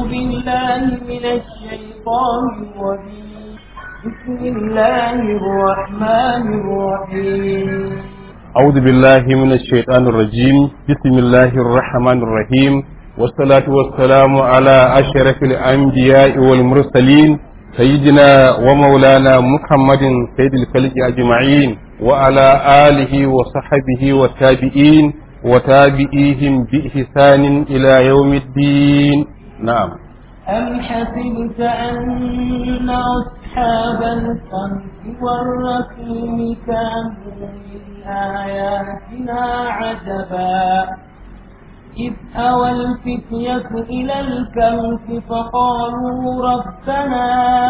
بالله من الشيطان الرجيم بسم الله الرحمن الرحيم أعوذ بالله من الشيطان الرجيم بسم الله الرحمن الرحيم والصلاة والسلام على أشرف الأنبياء والمرسلين سيدنا ومولانا محمد سيد الخلق أجمعين وعلى آله وصحبه والتابعين وتابعيهم بإحسان إلى يوم الدين نعم أم حسبت أن أصحاب الخلف والرسول كانوا من آياتنا عجبا إذ أوى الفتية إلى الكهف فقالوا ربنا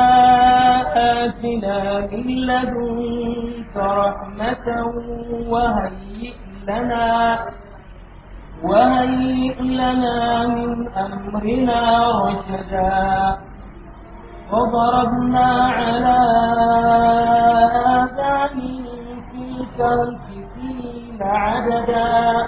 آتنا من لدنك رحمة وهيئ لنا وهيئ لنا من أمرنا رشدا وضربنا على آذانهم في الكهف سنين عددا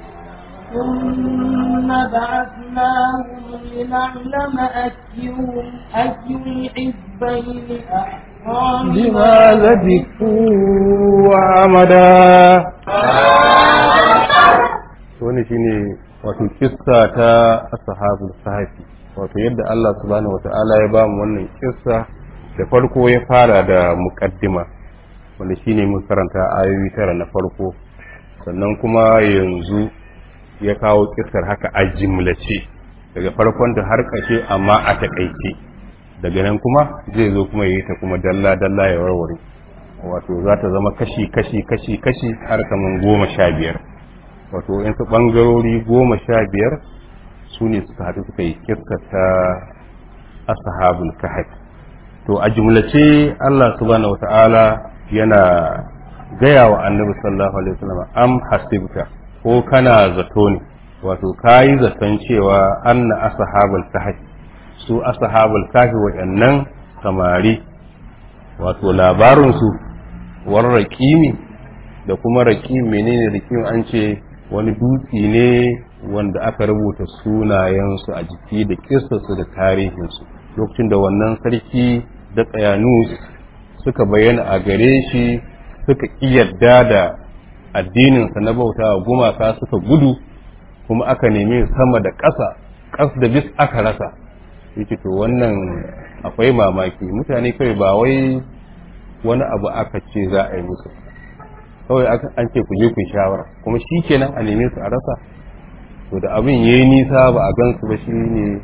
ثم بعثناهم لنعلم أيهم أي الحزبين أحصى بما لبثوا وعمدا wani shine wato kissa ta ashabul sahafi wato yadda Allah subhanahu wata'ala ya ba mu wannan kissa da farko ya fara da muqaddima wanda shine mun karanta ayoyi tara na farko sannan kuma yanzu ya kawo kissar haka a jimlace daga farkon da har ƙarshe amma a takaice daga nan kuma zai zo kuma yi ta kuma dalla dalla ya warware wato za ta zama kashi kashi kashi kashi har kaman goma sha biyar wato yansu ɓangarori goma sha biyar su ne suka haɗu suka yi kissa ta ashabul kahf to a jumlace Allah subhanahu wata'ala yana gaya wa annabi sallallahu alaihi wasallam am hasibta ko kana zato ne wato kayi zaton cewa anna ashabul kahf su ashabul kahf waɗannan samari wato labarin su war raqimi da kuma raqim menene raqim an ce wani dutse ne wanda aka rubuta sunayensu a jiki da kistarsu da tarihinsu lokacin da wannan sarki da tsayanus suka bayyana a gare shi suka yarda da addininsa na bauta wa gumaka suka gudu kuma aka nemi sama da ƙasa ƙas da bis aka rasa yake to wannan akwai mamaki mutane kai ba wai wani abu aka ce za a yi musu kawai an ce ku je ku shawara kuma shi kenan a neme su a rasa to da abin yayi nisa ba a gansu ba shi ne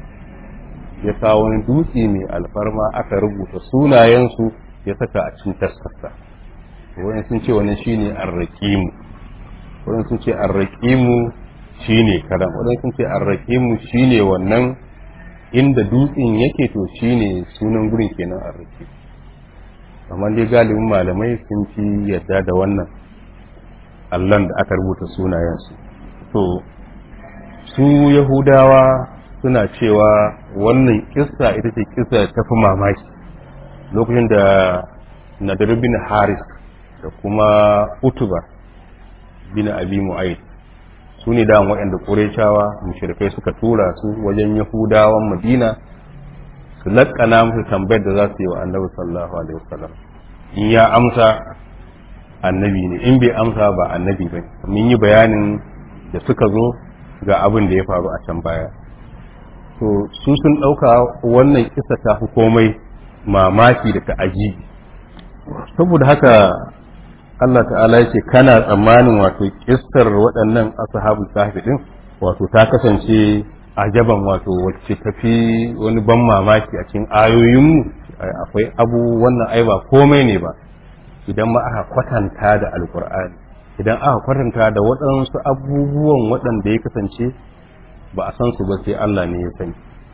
ya kawo wani dutse mai alfarma aka rubuta sunayensu ya saka a cikin taskarsa wani sun ce wani shine arraqimu wani sun ce arraqimu shine karam wani sun ce arraqimu shine wannan inda dutsen yake to shine sunan gurin kenan arraqimu amma dai galibin malamai sun fi yadda da wannan allon da aka rubuta sunayensu to su yahudawa suna cewa wannan kissa ita ce kissa ta fi mamaki lokacin da nadar bin haris da kuma utuba bin abi mu'ayyid su ne da waɗanda ƙurecawa mushrikai suka tura su wajen yahudawan madina su laƙana musu tambayar da za su yi wa annabi sallallahu alaihi wasallam in ya amsa annabi ne in bai amsa ba annabi ba mun yi bayanin da suka zo ga abin da ya faru a can baya to su sun ɗauka wannan kisa ta fi komai mamaki da ta'ajibi saboda haka Allah ta'ala yake kana tsammanin wato kissar waɗannan ashabul kahfi din wato ta kasance ajaban wato wacce tafi wani ban mamaki a cikin ayoyinmu akwai abu wannan ai ba komai ne ba idan ma aka kwatanta da alkur'ani idan aka kwatanta da waɗansu abubuwan waɗanda ya kasance ba a san su ba sai Allah ne ya sani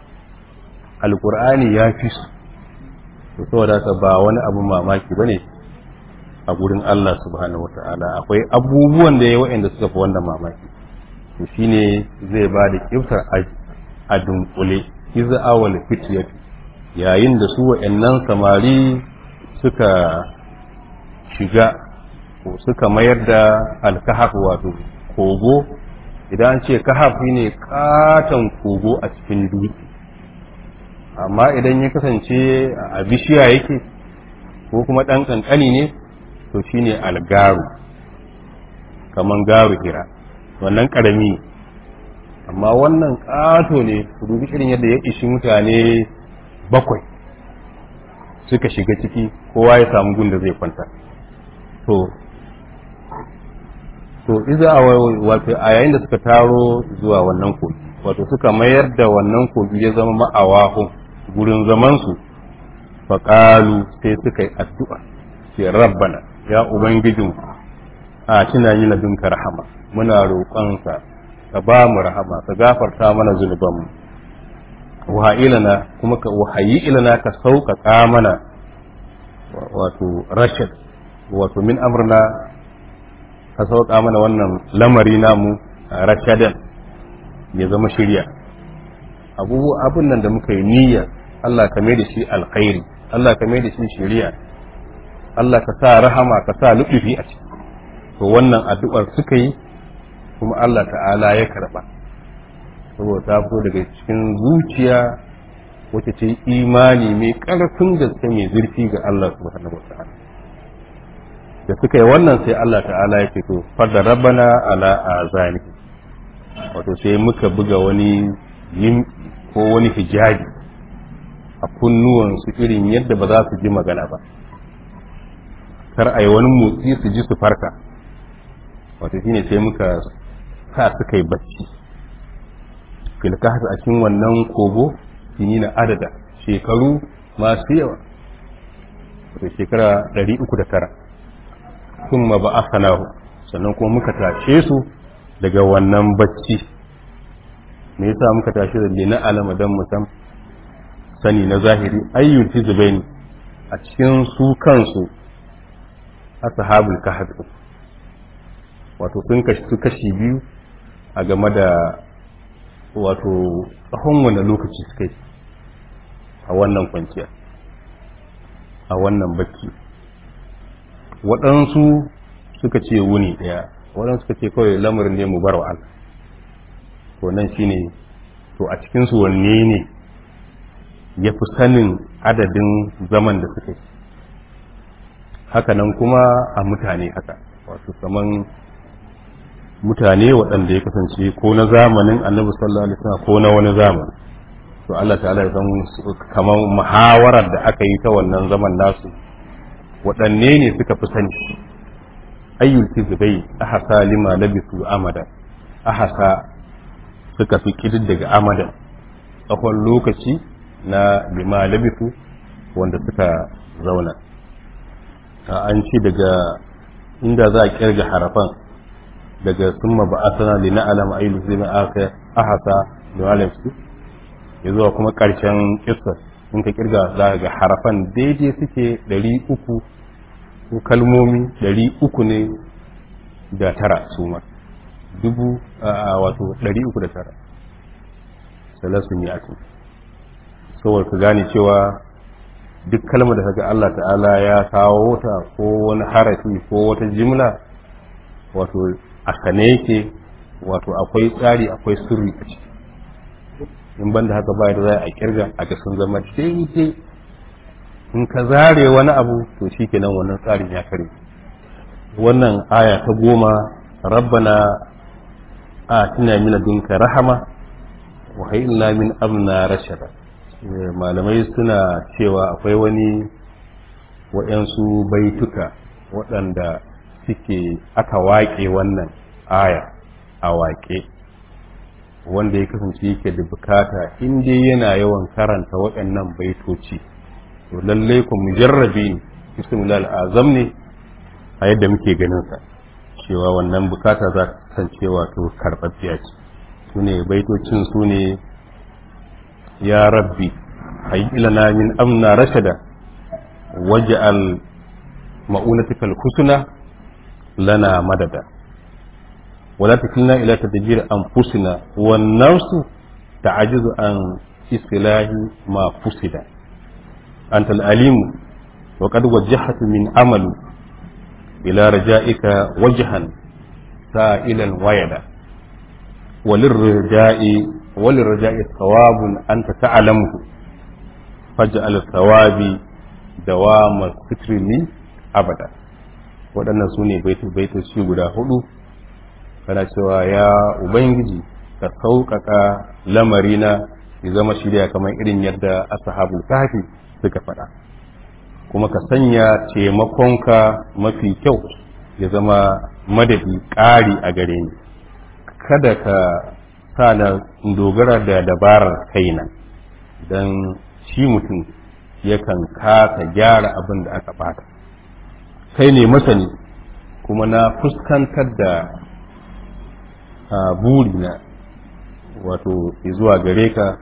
alkur'ani ya fi su to saboda haka ba wani abu mamaki bane a gurin Allah subhanahu wata'ala akwai abubuwan da ya waɗanda suka fi wannan mamaki to shine zai ba da kiftar a dunkule iza awal fitiyat yayin da su wa'annan samari suka shiga ko suka mayar da alkahaf wato kogo idan an ce kahaf ne katon kogo a cikin dutse amma idan ya kasance a bishiya yake ko kuma ɗan ƙanƙani ne to shine algaru kaman garu hira wannan ƙarami amma wannan ƙato ne ku dubi irin yadda ya ishi mutane bakwai suka shiga ciki kowa ya samu gun da zai kwanta to to iza wato a yayin da suka taro zuwa wannan kogi wato suka mayar da wannan kogi ya zama ma'awahun gurin zamansu faƙalu sai suka yi addu'a ce rabbana ya ubangijin a tuna yi na dunka rahama muna roƙonsa ka ba mu rahama ka gafarta mana zunubanmu wahayilana kuma ka wahayi ilana ka sauƙaƙa mana wato rashid wato min amrna ka sauƙa mana wannan lamari namu rashadan ya zama shirya abubuwa abin nan da muka yi niyya Allah ka mai da shi alkhairi Allah ka mai da shi shirya Allah ka sa rahama ka sa luɗufi a ciki to wannan addu'ar suka yi kuma Allah ta'ala ya karɓa saboda ta fito daga cikin zuciya wacce ce imani mai ƙarfin gaske mai zurfi ga Allah subhanahu wa ta'ala da suka yi wannan sai Allah ta'ala ya ce to fadda rabbana ala azani wato sai muka buga wani yin ko wani hijabi a kunnuwan su irin yadda ba za su ji magana ba kar a yi wani motsi su ji su farka wato shine sai muka sa suka yi bacci filkahas a cikin wannan kogo shine na adada shekaru masu yawa wato shekara 309 sun ma ba asanahu sannan kuma muka tashe su daga wannan bacci me yasa muka tashe da lina alama dan mutum sani na zahiri ayyul hizbain a cikin su kansu ashabul kahf wato sun kashi su kashi biyu a game da wato tsawon wani lokaci suka yi a wannan kwanciya a wannan bacci waɗansu suka ce wuni ɗaya waɗansu suka ce kawai lamarin ne mu bar wa Allah to nan shine to a cikinsu wanne ne ya fi sanin adadin zaman da suka yi haka nan kuma a mutane haka wato kaman mutane waɗanda ya kasance ko na zamanin annabi sallallahu alaihi wasallam ko na wani zamani to Allah ta'ala ya san kaman muhawarar da aka yi ta wannan zaman nasu waɗanne ne suka fi sani ayyul kizbai ahasa lima labisu amada ahasa suka fi daga amada tsawon lokaci na lima labisu wanda suka zauna an ci daga inda za a kirga harafan daga summa ba asana li na'lam ayyul kizbai aka ahasa lima labisu ya zuwa kuma ƙarshen kissar in ka kirga za ga harafan daidai suke ɗari uku ko kalmomi ɗari uku ne da tara su ma dubu a wato ɗari uku da tara salasun yi ake saboda ka gane cewa duk kalmar da kaga Allah ta'ala ya kawo ta ko wani harafi ko wata jimla wato a sane yake wato akwai tsari akwai sirri a ciki in banda haka ba da za a kirga a ga sun zama daidai in ka zare wani abu to shi kenan wannan tsarin ya kare wannan aya ta goma rabbana a tuna mina dunka rahama wa hayyina min amna rashada malamai suna cewa akwai wani waɗansu baituka waɗanda suke aka waƙe wannan aya a waƙe wanda ya kasance yake da bukata in dai yana yawan karanta waɗannan baitoci to lallai ku mujarrabi ne bismillah azam ne a yadda muke ganin sa cewa wannan bukata za ta kasance wato karɓaɓɓiya ce su ne baitocin su ne ya rabbi hayyilana min amna rashada waj'al ma'unatikal husna lana madada ولا تكلنا إلى تدبير أنفسنا والنفس تعجز عن إصلاح ما فسد أنت الأليم وقد وجهت من عمل إلى رجائك وجها سائلا ويدا وللرجاء وللرجاء ثواب أنت تعلمه faj'al thawabi dawama fitrili abada waɗannan su ne baitoci guda hudu kana cewa ya ubangiji ka sauƙaƙa lamarina ya zama shirya kamar irin yadda ashabul kahfi suka faɗa kuma ka sanya taimakonka mafi kyau ya zama madadi ƙari a gare ni kada ka sa na dogara da dabarar kaina don shi mutum yakan kasa gyara abin da aka bata kai ne masani kuma na fuskantar da burina wato izuwa gare ka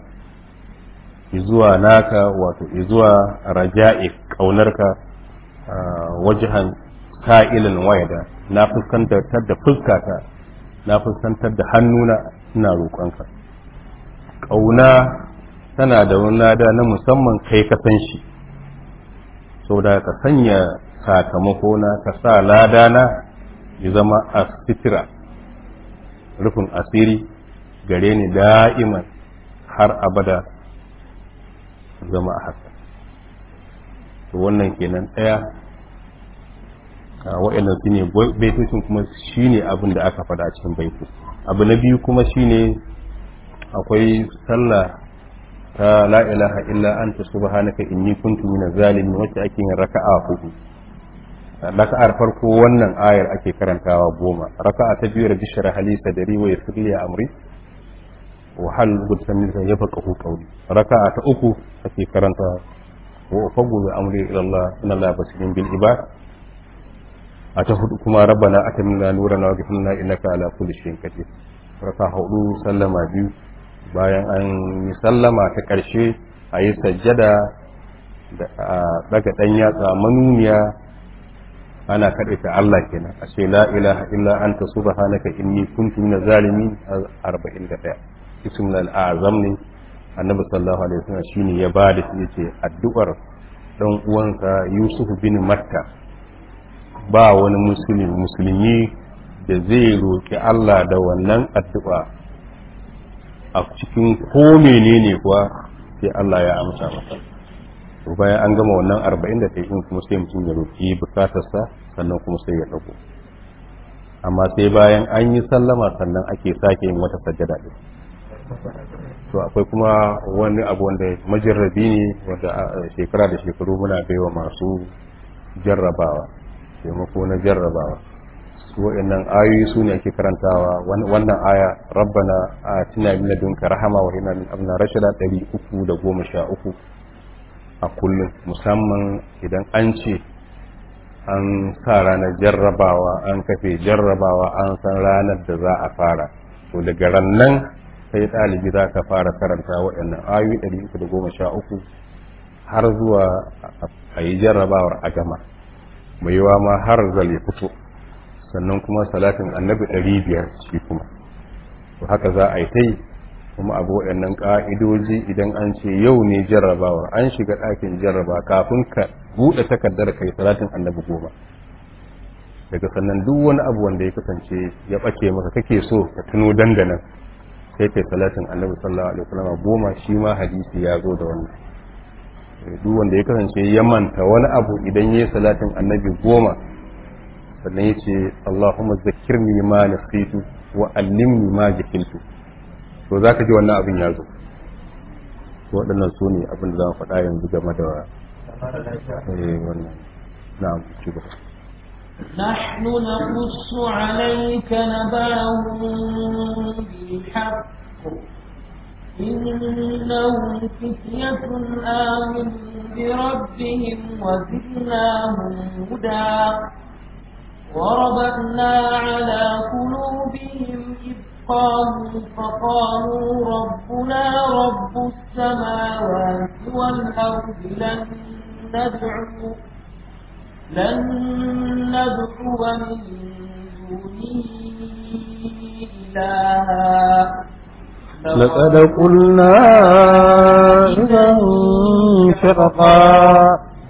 izuwa naka wato izuwa raja'i ƙaunarka wajihan sa'ilin wayada na fuskantar da fuskata na fuskantar da hannuna ina roƙonka ƙauna tana da wani lada na musamman kai ka san shi saboda ka sanya sakamako na ka sa lada na ya zama a sitira rufin asiri gare ni da'iman har abada zama a haka to wannan kenan ɗaya wa'annan su ne baitocin kuma shi ne abin da aka faɗa a cikin baitu abu na biyu kuma shi ne akwai sallah ta la ilaha illa anta subhanaka inni kuntu minaz zalimin wacce ake yin raka'a hudu raka'ar farko wannan ayar ake karantawa goma raka'a ta biyu rabbi shrah li sadri wa yassir li amri wa hal gudta min yafqahu qawli raka'a ta uku ake karanta wa ufawwidu amri ila Allah inna Allah basirun bil ibad a ta hudu kuma rabbana atamna nurana wa ghfirna innaka ala kulli shay'in qadir raka hudu sallama biyu bayan an yi sallama ta karshe a yi sajjada da daga dan yatsa manuniya ana kaɗe ta Allah kenan a ce la ilaha illa anta subhanaka inni kuntu minaz zalimin 41 ismul azam ne annabi sallallahu alaihi wasallam shine ya bada shi yace addu'ar dan uwansa Yusuf bin Matta ba wani musulmi musulmi da zai roki Allah da wannan addu'a a cikin ko menene kuwa sai Allah ya amsa masa to bayan an gama wannan 40 da ta yi kuma sai mutum ya roki bukatarsa sannan kuma sai ya dago amma sai bayan an yi sallama sannan ake sake yin wata sajjada din to akwai kuma wani abu wanda majarrabi ne wanda shekara da shekaru muna baiwa masu jarrabawa taimako na jarrabawa su wa'annan ayoyi su ne ake karantawa wannan aya rabbana a tina min ladunka rahama wa hina min amna rashada 313 a kullum musamman idan an ce an sa ranar jarrabawa an kafe jarrabawa an san ranar da za a fara to daga rannan sai ɗalibi za ka fara karanta waɗannan ayoyi 313 har zuwa a yi jarrabawar a gama mai yiwa ma har zale fito sannan kuma salatin annabi 500 shi kuma to haka za a yi ta yi kuma abu waɗannan ƙa'idoji idan an ce yau ne jarrabawar an shiga ɗakin jarraba kafin ka buɗe takardar kai salatin annabi goma daga sannan duk wani abu wanda ya kasance ya ɓace maka kake so ka tuno dandanan sai kai salatin annabi sallallahu alaihi wasallam goma shi ma hadisi ya zo da wannan duk wanda ya kasance ya manta wani abu idan yayi salatin annabi goma sannan ya ce Allahumma zakkirni ma nasitu wa allimni ma jahiltu to zaka ji wannan abin ya zo waɗannan su ne abin da za mu faɗa yanzu game da wannan na'am ci gaba نحن نقص عليك نباهم بالحق إنهم فتية آمنوا بربهم وزدناهم هدى وربطنا على قلوبهم إذ قالوا فقالوا ربنا رب السماوات والأرض لن ندعو لن ندعو من دونه إلها لقد قلنا إذا شرقا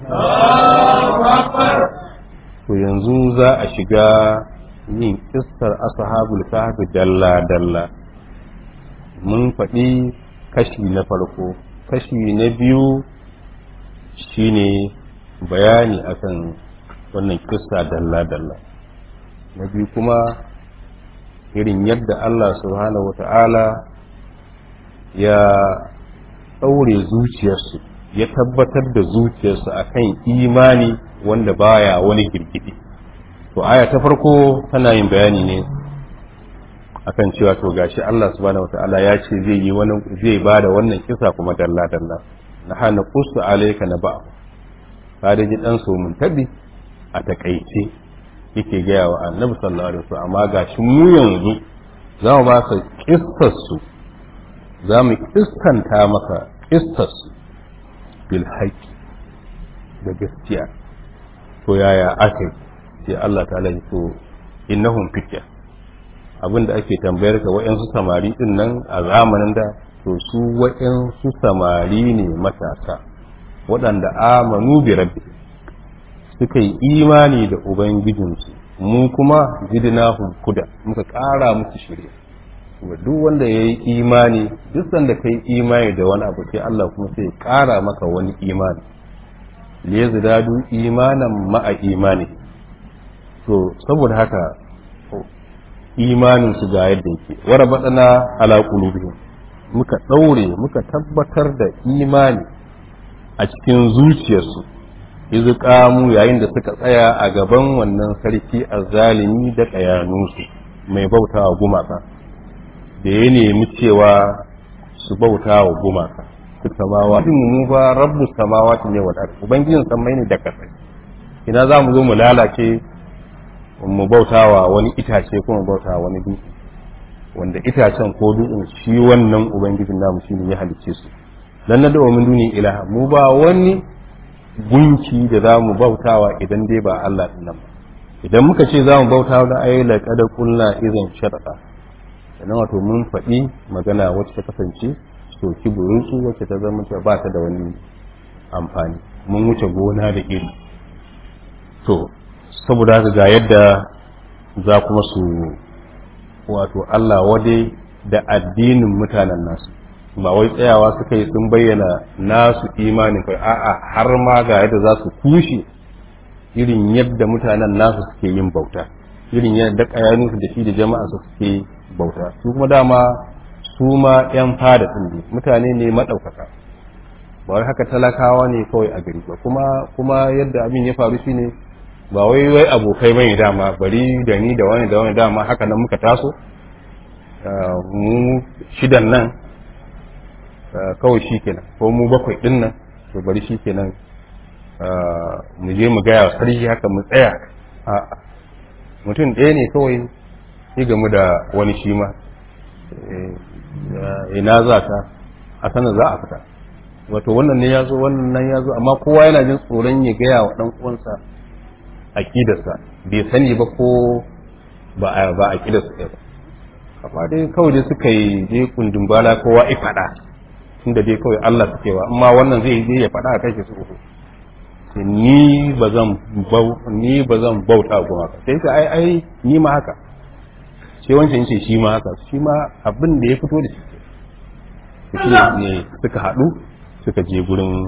to yanzu za a shiga yin kissar ashabul kahfi dalla dalla mun faɗi kashi na farko kashi na biyu shine bayani akan wannan kissa dalla-dalla na biyu kuma irin yadda Allah subhanahu wata'ala ya ɗaure zuciyarsu ya tabbatar da zuciyarsu akan imani wanda baya wani girgidi to aya ta farko tana yin bayani ne akan cewa to gashi Allah subhanahu wata'ala ya ce zai yi wani zai bada wannan kisa kuma dalla-dalla na hana kusu alaika na ba'a ka da ji dan so mun tabi a takaice yake gaya wa annabi sallallahu alaihi wasallam amma gashi mu yanzu za mu ba ka kissar su za mu kiskanta maka kissar su bil haqqi da gaskiya to yaya aka sai Allah ta'ala ya to innahum fitya abinda ake tambayar ka wa'yansu samari din nan a zamanin da to su wa'yansu samari ne matasa waɗanda amanu bi rabbi suka yi imani da ubangijinsu mu kuma jidnahum kuda muka ƙara musu shirya wa duk wanda ya yi imani duk sanda ka yi imani da wani abu sai Allah kuma sai ya ƙara maka wani imani liyazdadu imanan ma'a imani to saboda haka imanin su ga yadda yake wara badana ala qulubihim muka daure muka tabbatar da imani a cikin zuciyarsu izu kamu yayin da suka tsaya a gaban wannan sarki azzalimi da kayanunsu mai bautawa gumaka da ya nemi cewa su bautawa gumaka su samawa mu ba rabbu samawati ne wa ubangijin sammai ne da kasai ina za mu zo mu lalace mu bautawa wani itace ko mu bautawa wani dutse wanda itacen ko dutsen shi wannan ubangijin namu shine ya halicce su dan na da min duni ilaha mu ba wani gunki da za mu bautawa idan dai ba Allah din nan ba idan muka ce za mu bautawa da ayi laqad qulna idan sharqa sannan wato mun faɗi magana wacce ta kasance soki burutsu wacce ta zama ta ba ta da wani amfani mun wuce gona da iri to saboda haka ga yadda za kuma su wato Allah wade da addinin mutanen nasu ba wai tsayawa suka yi sun bayyana nasu imanin kai a'a har ma ga yadda za su kushe irin yadda mutanen nasu suke yin bauta irin yadda kayaninsu da shi da jama'a su suke bauta su kuma dama su ma yan fada din ne mutane ne madaukaka ba wai haka talakawa ne kawai a gari ba kuma kuma yadda abin ya faru shine ba wai wai abokai bane dama bari da ni da wani da wani dama haka nan muka taso mu shidan nan kawai shi kenan ko mu bakwai din nan to bari shi kenan mu je mu gaya sarki haka mu tsaya a mutum ɗaya ne kawai ya gamu da wani shi ma ina za ta a sanar za a fita wato wannan ne ya zo wannan nan ya zo amma kowa yana jin tsoron ya gaya wa ɗan uwansa aƙidarsa bai sani ba ko ba a ba aƙidarsa ɗaya ba amma dai kawai dai suka yi dai kundin bala kowa ya faɗa tunda dai kawai Allah suke wa amma wannan zai je ya faɗa a kai su uku ni ba zan ni ba zan bauta kuma ka sai ka ai ai ni ma haka sai wancan yace shi ma haka shi ma abin da ya fito da shi shi ne suka haɗu suka je gurin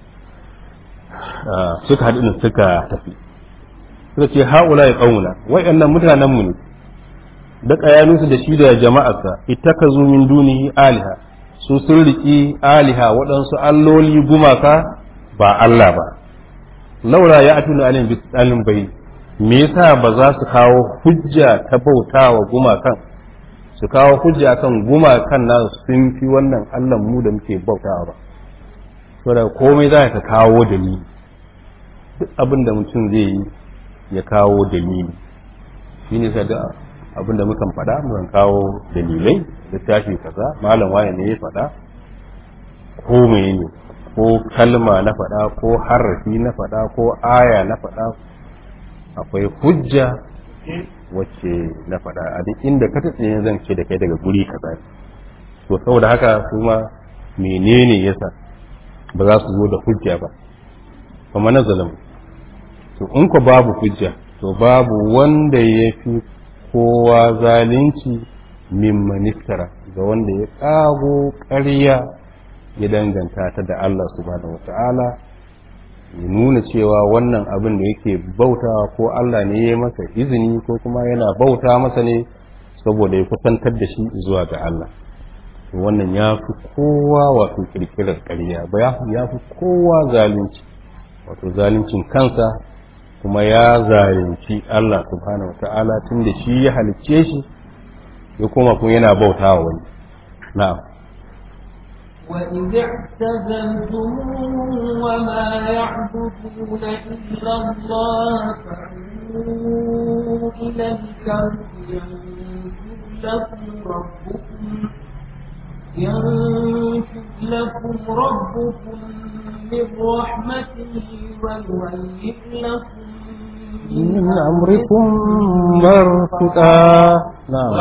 suka haɗu ne suka tafi suka ce haula ya ƙauna wa'annan mutanen mu ne da ƙayaninsu da shi da jama'arsa ittakazu min dunihi aliha su sun riƙi aliha waɗansu alloli gumaka ba Allah ba laura ya atuna alim bi tsalin bai me yasa ba za su kawo hujja ta bautawa gumakan su kawo hujja kan gumakan na sun fi wannan Allah mu da muke bautawa ba saboda komai za ka kawo dalili duk abin da mutum zai yi ya kawo dalili shine sai da abin da mukan faɗa mukan kawo dalilai littafi kaza malam waye ne ya faɗa ko ne ko kalma na faɗa ko harafi na faɗa ko aya na faɗa akwai hujja wacce na faɗa a duk inda ka tsaye zan ce da kai daga guri kaza to saboda haka kuma menene yasa ba za su zo da hujja ba kuma na zalamu to in ko babu hujja to babu wanda ya fi kowa zalunci mimman iftara ga wanda ya ƙago ƙarya ya danganta ta da Allah subhanahu wata'ala ya nuna cewa wannan abin da yake bautawa ko Allah ne ya masa izini ko kuma yana bauta masa ne saboda ya kusantar da shi zuwa ga Allah wannan ya fi kowa wato kirkirar ƙarya ba ya fi kowa zalunci wato zaluncin kansa kuma ya zalunci Allah subhanahu wa ta'ala tun da shi ya halicce shi ya koma kuma yana bautawa wani na'am وإذ اعتزلتموهم وما يعبدون إلا الله فأووا إلى الكهف ينشر لكم ربكم ينشر لكم ربكم من رحمته ويهيئ لكم من أمركم مرفقا نعم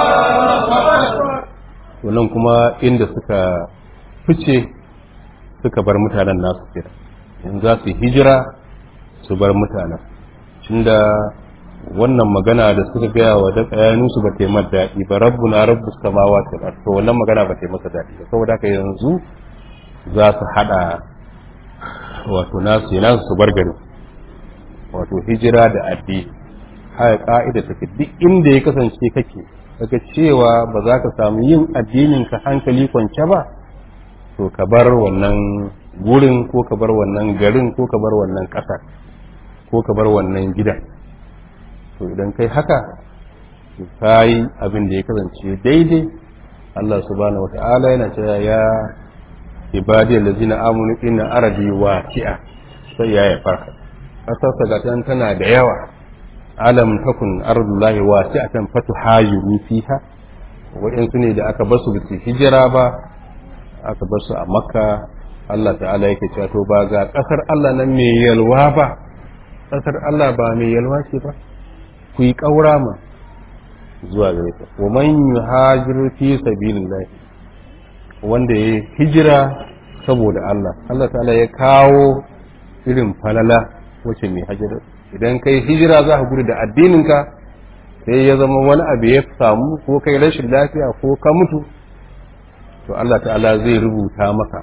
wannan kuma inda suka fice suka bar mutanen nasu kira in za su hijira su bar mutanen tunda wannan magana da suka gaya wa da tsayanu su ba ta yi daɗi ba rabbu na rabbu samawa ta to wannan magana ba ta yi masa daɗi ba saboda haka yanzu za su haɗa wato nasu yana su bar gari wato hijira da addini haya ka'ida take duk inda ya kasance kake daga cewa ba za ka samu yin addinin ka hankali kwance ba to ka bar wannan gurin ko ka bar wannan garin ko ka bar wannan ƙasar ko ka bar wannan gidan to idan kai haka ka yi abin da ya kasance daidai Allah subhanahu wata'ala yana cewa ya ibadi allazina amanu inna ardi wasi'a sai ya ya farka kasarsa ga tana da yawa alam takun ardullahi wasi'atan fatuhajiru fiha wa'insu ne da aka basu bisa hijira ba aka basu a makka Allah ta'ala yake cewa to ba ga kasar Allah nan mai yalwa ba kasar Allah ba mai yalwa ce ba ku yi kaura ma zuwa gare ta wa man yuhajir fi sabilillah wanda ya hijira saboda Allah Allah ta'ala ya kawo irin falala wacce mai hijira idan kai hijira za ka gudu da addininka sai ya zama wani abu ya samu ko kai rashin lafiya ko ka mutu to Allah ta'ala zai rubuta maka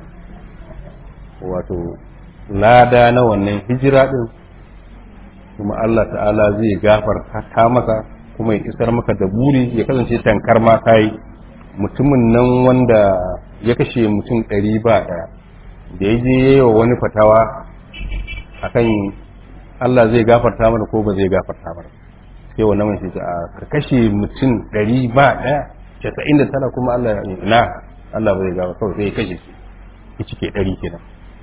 wato lada na wannan hijira din kuma Allah ta'ala zai gafarta maka kuma ya isar maka da buri ya kasance tankar ma kai mutumin nan wanda ya kashe mutum ɗari ba ɗaya da ya je yi wa wani fatawa akan Allah zai gafarta mana ko ba zai gafarta mana sai wannan mai sai a ka kashe mutum ɗari ba ɗaya casa'in da tara kuma Allah ya na Allah ba zai gafarta kawai sai ya kashe shi ya cike ɗari kenan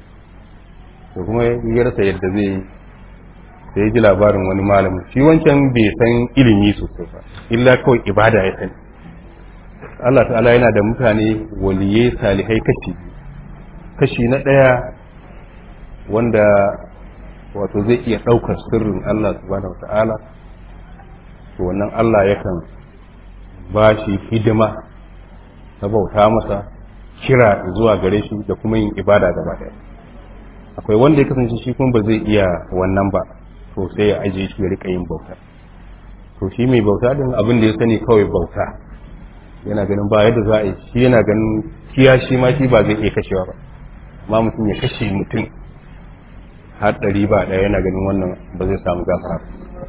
to kuma ya rasa yadda zai sai ya ji labarin wani malamin shi wancan bai san ilimi sosai ba illa kawai ibada ya sani Allah ta'ala yana da mutane waliye salihai kashi kashi na ɗaya wanda wato zai iya ɗaukar sirrin Allah subhanahu wa ta'ala to wannan Allah yakan ba shi hidima na bauta masa kira zuwa gare shi da kuma yin ibada gaba ɗaya akwai wanda ya kasance shi kuma ba zai iya wannan ba to sai ya ajiye shi ya rika yin bauta to shi mai bauta din abin da ya sani kawai bauta yana ganin ba yadda za a yi shi yana ganin kiya shi ma shi ba zai iya kashewa ba amma mutum ya kashe mutum har ɗari ba ɗaya yana ganin wannan ba zai samu gafara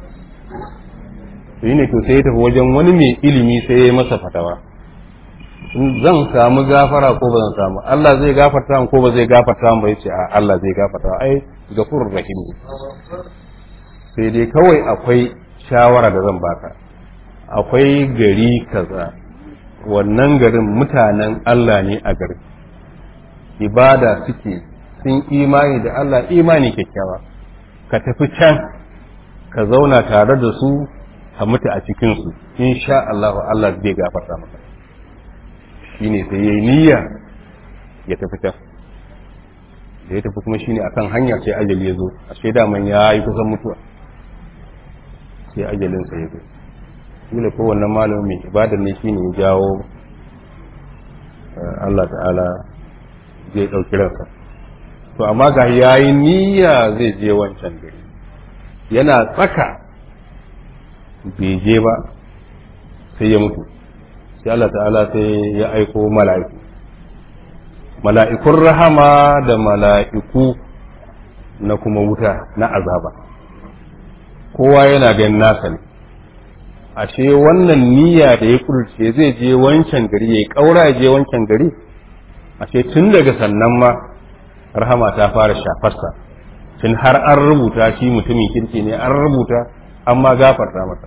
shi ne to sai ya tafi wajen wani mai ilimi sai ya yi masa fatawa zan samu gafara ko ba zan samu Allah zai gafarta ko ba zai gafarta ba yace a Allah zai gafarta ai gafurur rahim sai dai kawai akwai shawara da zan baka akwai gari kaza wannan garin mutanen Allah ne a garin ibada suke sun imani da Allah imani kyakkyawa ka tafi can ka zauna tare da su ka mutu a cikinsu insha Allah Allah zai gafarta maka shine sai yayi niyya ya tafi can da ya tafi kuma shine akan hanya sai ajali ya zo a shaida man ya yi kusan mutuwa sai ajalin sa ya zo shine ko wannan malamin mai ibadar ne shine ya jawo Allah ta'ala zai ɗauki ransa to amma ga yayi niyya zai je wancan gari yana tsaka bai je ba sai ya mutu sai Allah ta'ala sai ya aiko mala'iku mala'ikun rahama da mala'iku na kuma wuta na azaba kowa yana ganin nasa ne ashe wannan niyya da ya kurce zai je wancan gari ya kaura je wancan gari ashe tun daga sannan ma rahama ta fara shafarsa tun har an rubuta shi mutumin kirki ne an rubuta amma gafarta masa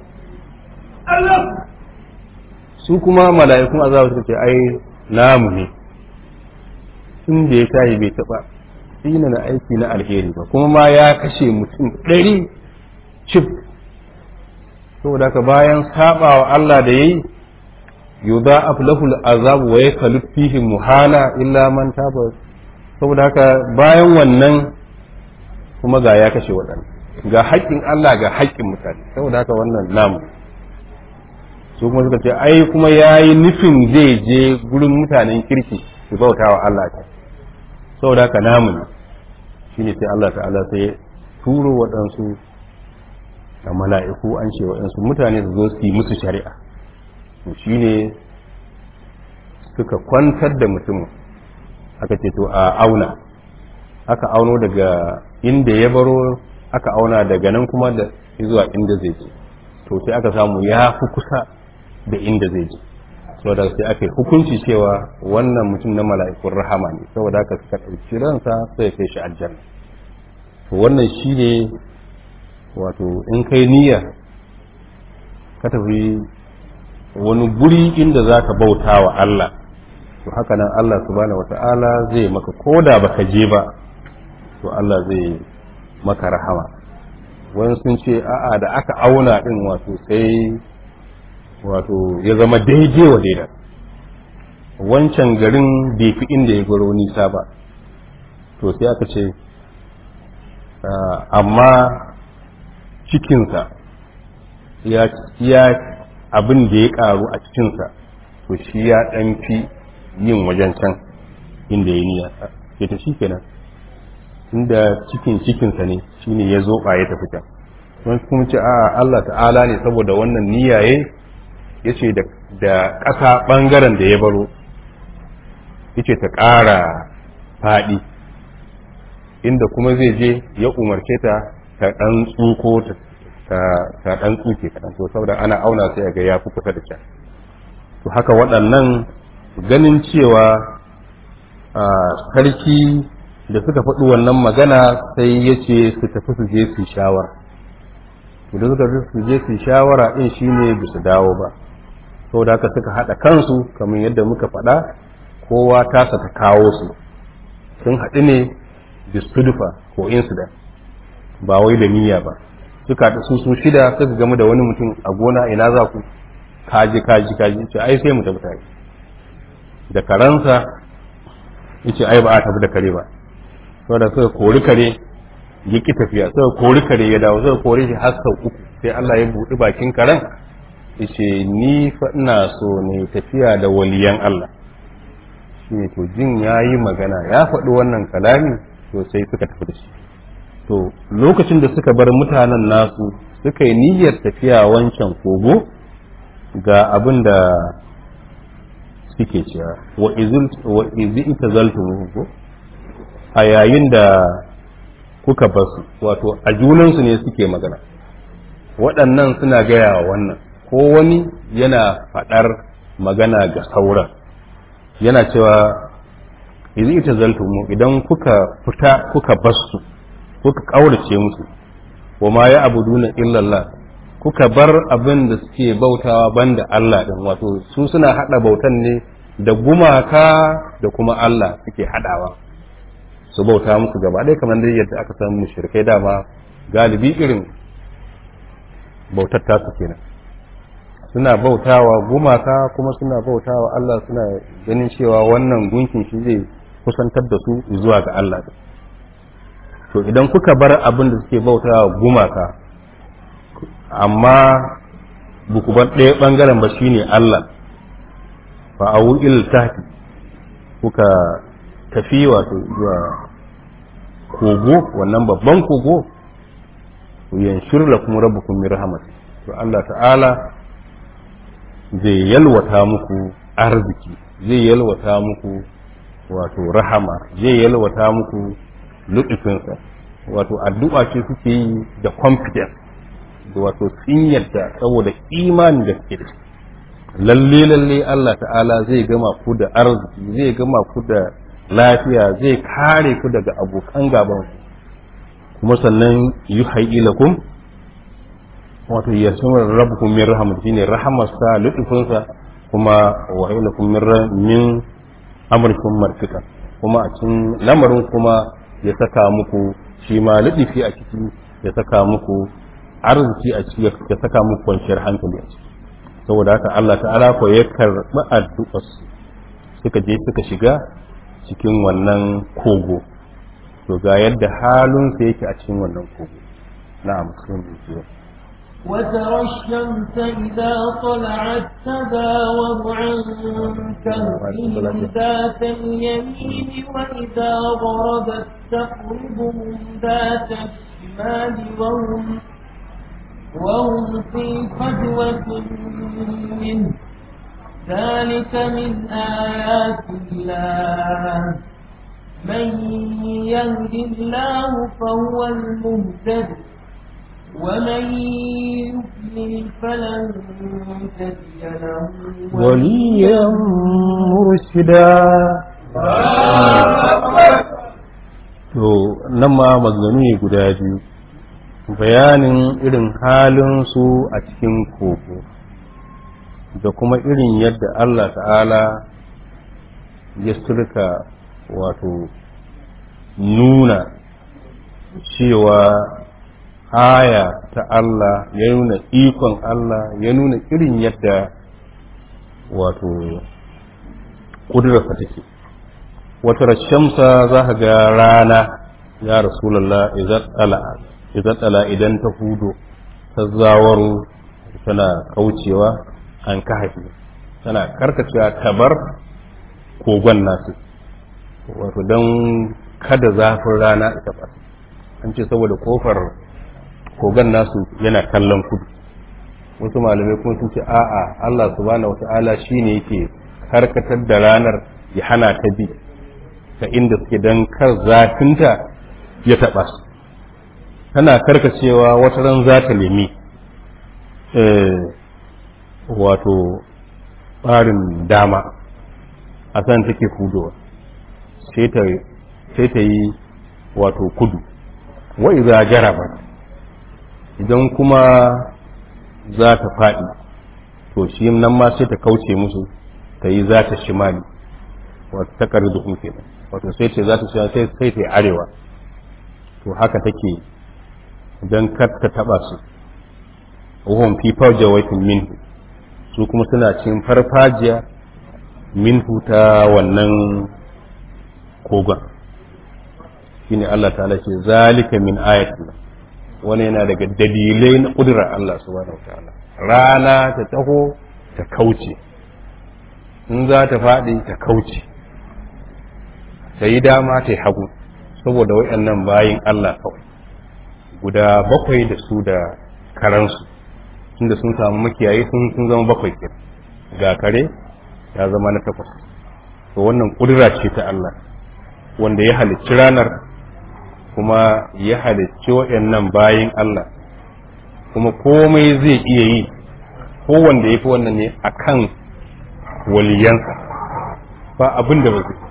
su kuma mala'ikun azaba suka ce ai namu ne tun da ya tashi bai taba tsina na aiki na alheri ba kuma ma ya kashe mutum ɗari cif saboda haka bayan sabawa Allah da yayi yudha'af lahu al'azab wa yakhlud fihi muhana illa man taba saboda haka bayan wannan kuma ga ya kashe waɗanda ga haƙƙin Allah ga haƙƙin mutane saboda haka wannan namu su kuma suka ce ai kuma yayi nufin zai je gurin mutanen kirki su bautawa Allah ta saboda haka namu ne shine sai Allah ta'ala sai turo waɗansu da mala'iku an ce waɗansu mutane su zo su yi musu shari'a to shine suka kwantar da mutumin aka ce to a auna aka auno daga inda ya baro aka auna daga nan kuma da zuwa inda zai je to sai aka samu ya fi kusa da inda zai je saboda sai aka yi hukunci cewa wannan mutum na mala'ikun rahama ne saboda haka suka ɗauki ransa sai ya kai shi aljanna to wannan shi ne wato in kai niyya ka tafi wani guri inda za ka bauta wa Allah to haka nan Allah subhanahu wata'ala zai maka koda baka je ba to Allah zai maka rahama wani sun ce a'a da aka auna din wato sai wato ya zama daidai wa daida wancan garin bai fi inda ya gwaro nisa ba to sai aka ce amma cikinsa ya abin da ya karu a cikinsa to shi ya ɗan fi yin wajen can inda ya niya ya ta shi kenan inda cikin cikinsa ne shine ya zo ya tafi can wani kuma ce a Allah ta'ala ne saboda wannan niyaye ya ce da ƙasa ɓangaren da ya baro ya ce ta ƙara faɗi inda kuma zai je ya umarce ta ta ɗan tsuko ta ɗan tsuke kaɗan to saboda ana auna sai ga ya fi kusa da can to haka waɗannan ganin cewa sarki da suka faɗi wannan magana sai ya ce su tafi su je su shawara to da suka su je su shawara ɗin shine ba su dawo ba saboda haka suka haɗa kansu kamar yadda muka faɗa kowa tasa ta kawo su sun haɗu ne bistudufa ko incident ba wai da niyya ba suka haɗu su su shida suka gamu da wani mutum a gona ina za ku kaji kaji kaji ce ai sai mu tafi tare da karansa yace ai ba a tafi da kare ba saboda suka kori kare ya ki tafiya suka kori kare ya dawo suka kori shi har sau uku sai Allah ya buɗi bakin karen yace ni fa ina so ne tafiya da waliyan Allah shine to jin yayi magana ya faɗi wannan kalami to sai suka tafi da shi to lokacin da suka bar mutanen nasu suka yi niyyar tafiya wancan kogo ga abin da suke cewa wa izi ita zaltu a yayin da kuka basu wato a junansu ne suke magana waɗannan suna gaya wa wannan ko wani yana faɗar magana ga sauran yana cewa izi ita zaltu idan kuka fita kuka basu kuka ƙaurace musu wa ma ya abuduna illallah kuka bar abin da suke bautawa banda Allah din wato su suna hada bautan ne da gumaka da kuma Allah suke hadawa su bauta musu gaba ɗaya kamar dai yadda aka san mushrikai dama galibi irin bautar tasu kenan suna bautawa gumaka kuma suna bautawa Allah suna ganin cewa wannan gunkin shi zai kusantar da su zuwa ga Allah to idan kuka bar abin da suke bautawa gumaka amma buku bar ɗaya ɓangaren ba shine Allah fa a il tahti kuka tafi wato zuwa kogo wannan babban kogo yanshur lakum rabbukum min rahmat to Allah ta'ala zai yalwata muku arziki zai yalwata muku wato rahama zai yalwata muku lutufinsa wato addu'a ce suke yi da confidence da wato sun yadda saboda imanin da suke da shi lalle lalle Allah ta'ala zai gama ku da arziki zai gama ku da lafiya zai kare ku daga abokan gaban ku kuma sannan yuhayyi lakum wato yasmur rabbukum min rahmat shine rahamarsa lutufinsa kuma wa lakum min min amrikum marfika kuma a cikin lamarin kuma ya saka muku shi ma lutufi a ciki ya saka muku arziki a ciki ya saka muku kwanciyar hankali a ciki saboda haka Allah ta'ala ko ya karɓi addu'ar suka je suka shiga cikin wannan kogo to ga yadda halin sa yake a cikin wannan kogo na'am sun yi وترى الشمس إذا طلعت تزاور عن كهفهم ذات اليمين وإذا غربت تقرضهم ذات الشمال وهم وهم في فجوة منه ذلك من آيات الله من يهد الله فهو المهتد ومن يضلل فلن تجد له وليا مرشدا to nan ma maganganu ne guda biyu bayanin irin halinsu a cikin kogo da kuma irin yadda Allah ta'ala ya surka wato nuna cewa aya ta Allah ya nuna ikon Allah ya nuna irin yadda wato ƙudurarsa take wata rashamsa za ka ga rana ya rasulallah idan tsala idan ta hudo ta zawaru tana kaucewa an kahafi tana karkacewa tabar kogon nasu wato don kada zafin rana ita ba an ce saboda kofar kogon nasu yana kallon kudu wasu malamai kuma sun ce a'a Allah subhanahu wata'ala shine yake karkatar da ranar ya hana ta bi ta inda suke don kar zafinta ya taɓa su tana karkacewa wata ran za ta nemi wato ɓarin dama a san take hudowa sai ta yi wato kudu wa iza jaraba idan kuma za ta faɗi to shi nan ma sai ta kauce musu ta yi za ta shimali wato ta kari da kenan wato sai ce za ta shimali sai sai ta yi arewa to haka take don kar ta taɓa su wahon fi farjawatin minhu su kuma suna cin farfajiya minhu ta wannan kogon shine Allah ta'ala ce zalika min ayatina wani yana daga dalilai na ƙudurar Allah subhanahu wa ta'ala rana ta taho ta kauce in za ta faɗi ta kauce ta yi dama ta yi hagu saboda waɗannan bayin Allah kawai guda bakwai da su da karansu tunda sun samu makiyayi sun sun zama bakwai ke ga kare ya zama na takwas to wannan ƙudura ce ta Allah wanda ya halicci ranar kuma ya halicci waɗannan bayin Allah kuma komai zai iya yi kowanda ya fi wannan ne a kan waliyansa ba abin da ba zai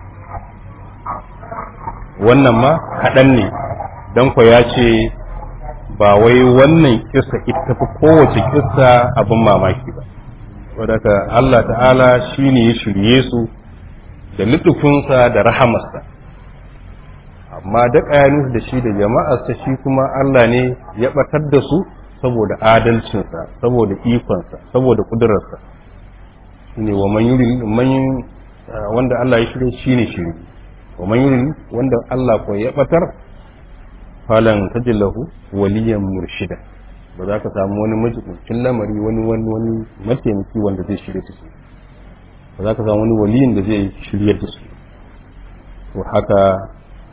wannan ma kaɗan ne don kwa ya ce ba wai wannan kissa ita fi kowace kissa abin mamaki ba wadaka Allah ta'ala shi ne ya shirye su da lutufinsa da rahamarsa amma da ƙayanis da shi da jama'arsa shi kuma Allah ne ya ɓatar da su saboda adalcinsa saboda ikonsa saboda ƙudurarsa shi ne wa man wanda Allah ya shirye shi ne shirye wa man yuri wanda Allah ko ya ɓatar falan tajillahu waliyan murshida ba za ka samu wani majibincin lamari wani wani wani mataimaki wanda zai shirye da su ba za ka samu wani waliyin da zai shirye da su to haka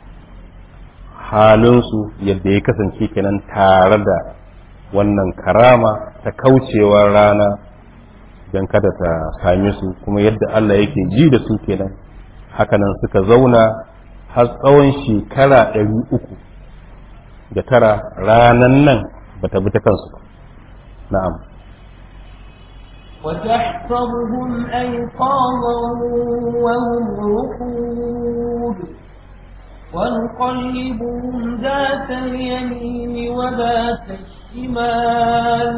halinsu yadda ya kasance kenan tare da wannan karama ta kaucewar rana don kada ta same su kuma yadda Allah yake ji da su kenan hakanan suka zauna har tsawon shekara ɗari uku da tara ranan nan ba ta bi ta kansu ba na'am وتحسبهم أيقاظا وهم رقود ونقلبهم ذات اليمين وذات الشمال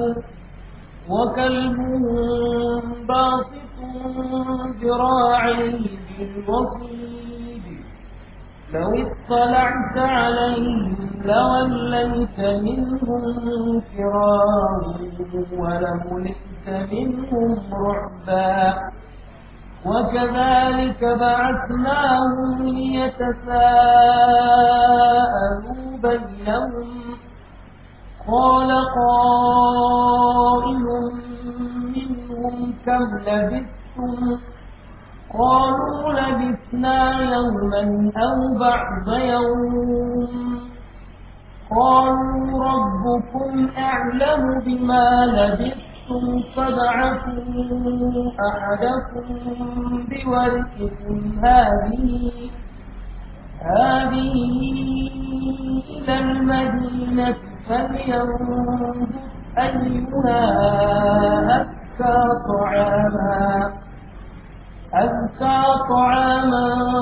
وكلبهم باسط ذراعيه بالوصيد لو اطلعت عليهم لوليت منهم فرارا ولملئت منهم رعبا وكذلك بعثناهم ليتساءلوا بينهم قال قائل منهم كم لبثتم قالوا لبثنا يوما أو بعض يوم قالوا ربكم أعلم بما لبثتم فابعثوا أحدكم بورقكم هذه هذه إلى المدينة فلينظر أيها أزكى طعاما أزكى طعاما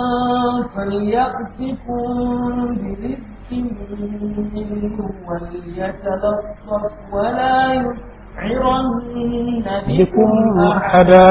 فليأتكم برزق منه وليتلطف ولا يشعرن بكم أحدا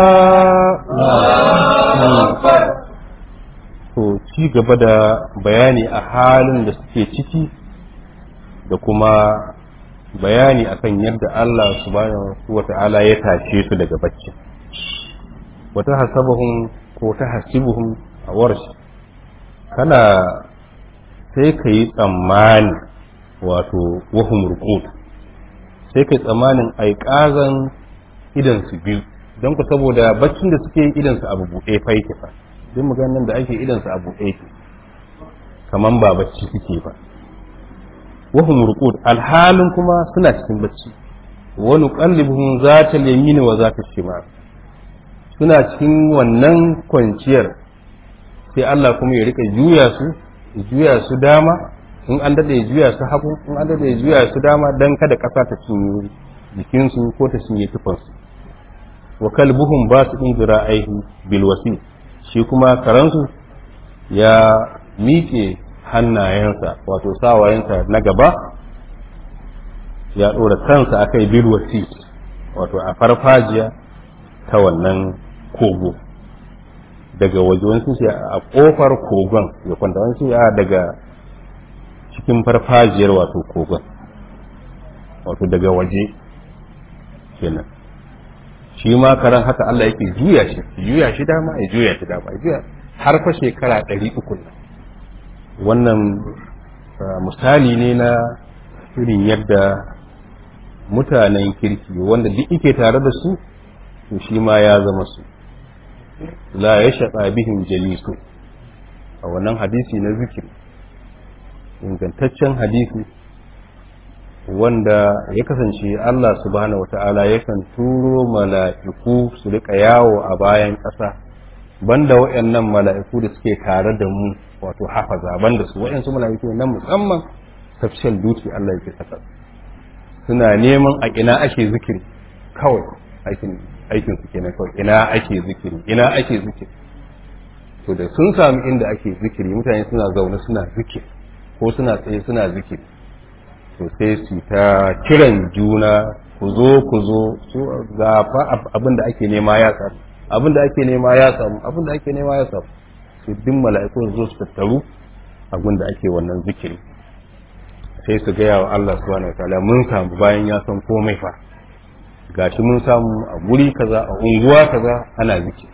to ci gaba da bayani a halin da suke ciki da kuma bayani akan yadda Allah subhanahu wa ta'ala ya tashe su daga bacci wata hasabuhum ko ta hasibuhum a warshi kana sai ka yi tsammani wato wahum ruqud sai ka yi tsammanin aiƙazan idan su biyu don ku saboda baccin da suke idan su abu buɗe fa yake fa duk maganin da ake idan su abu buɗe yake kaman ba bacci suke ba wahum ruqud alhalin kuma suna cikin bacci wa nuqallibuhum zata yamin wa zata shimal suna cikin wannan kwanciyar sai Allah kuma ya rika juya su ya juya su dama in an dade ya juya su hagu in an dade ya juya su dama dan kada kasa ta cinye jikinsu ko ta cinye tufansu wa kalbuhum basidun zira'aihi bil wasi shi kuma karansu ya miƙe hannayensa wato sawayensa na gaba ya ɗora kansa akai bil wasi wato a farfajiya ta wannan kogo daga waje wani sun a kofar kogon ya kwanta wani sun daga cikin farfajiyar wato kogon wato daga waje kenan shi ma karan haka Allah yake juya shi juya shi dama ya juya shi dama ya juya har fa shekara ɗari uku wannan misali ne na irin yadda mutanen kirki wanda duk ike tare da su to shi ma ya zama su la ya shaƙa bihin jalisu a wannan hadisi na zikiri ingantaccen hadisi wanda ya kasance Allah subhanahu wata'ala yakan turo mala'iku su rika yawo a bayan ƙasa banda waɗannan mala'iku da suke tare da mu wato hafaza banda su waɗansu mala'iku na musamman tafshin duki Allah yake saka suna neman a ina ake zikiri kawai aikin aikin su kenan kawai ina ake zikiri ina ake zikiri to da sun sami inda ake zikiri mutane suna zaune suna zikiri ko suna tsaye suna zikiri to sai su ta kiran juna ku zo ku zo su ga fa abin da ake nema ya samu abin da ake nema ya samu abin da ake nema ya samu su din mala'iku zo su tattaru abin da ake wannan zikiri sai su gaya wa Allah subhanahu wataala mun samu bayan ya san komai fa gashi mun samu a guri kaza a unguwa kaza ana zikiri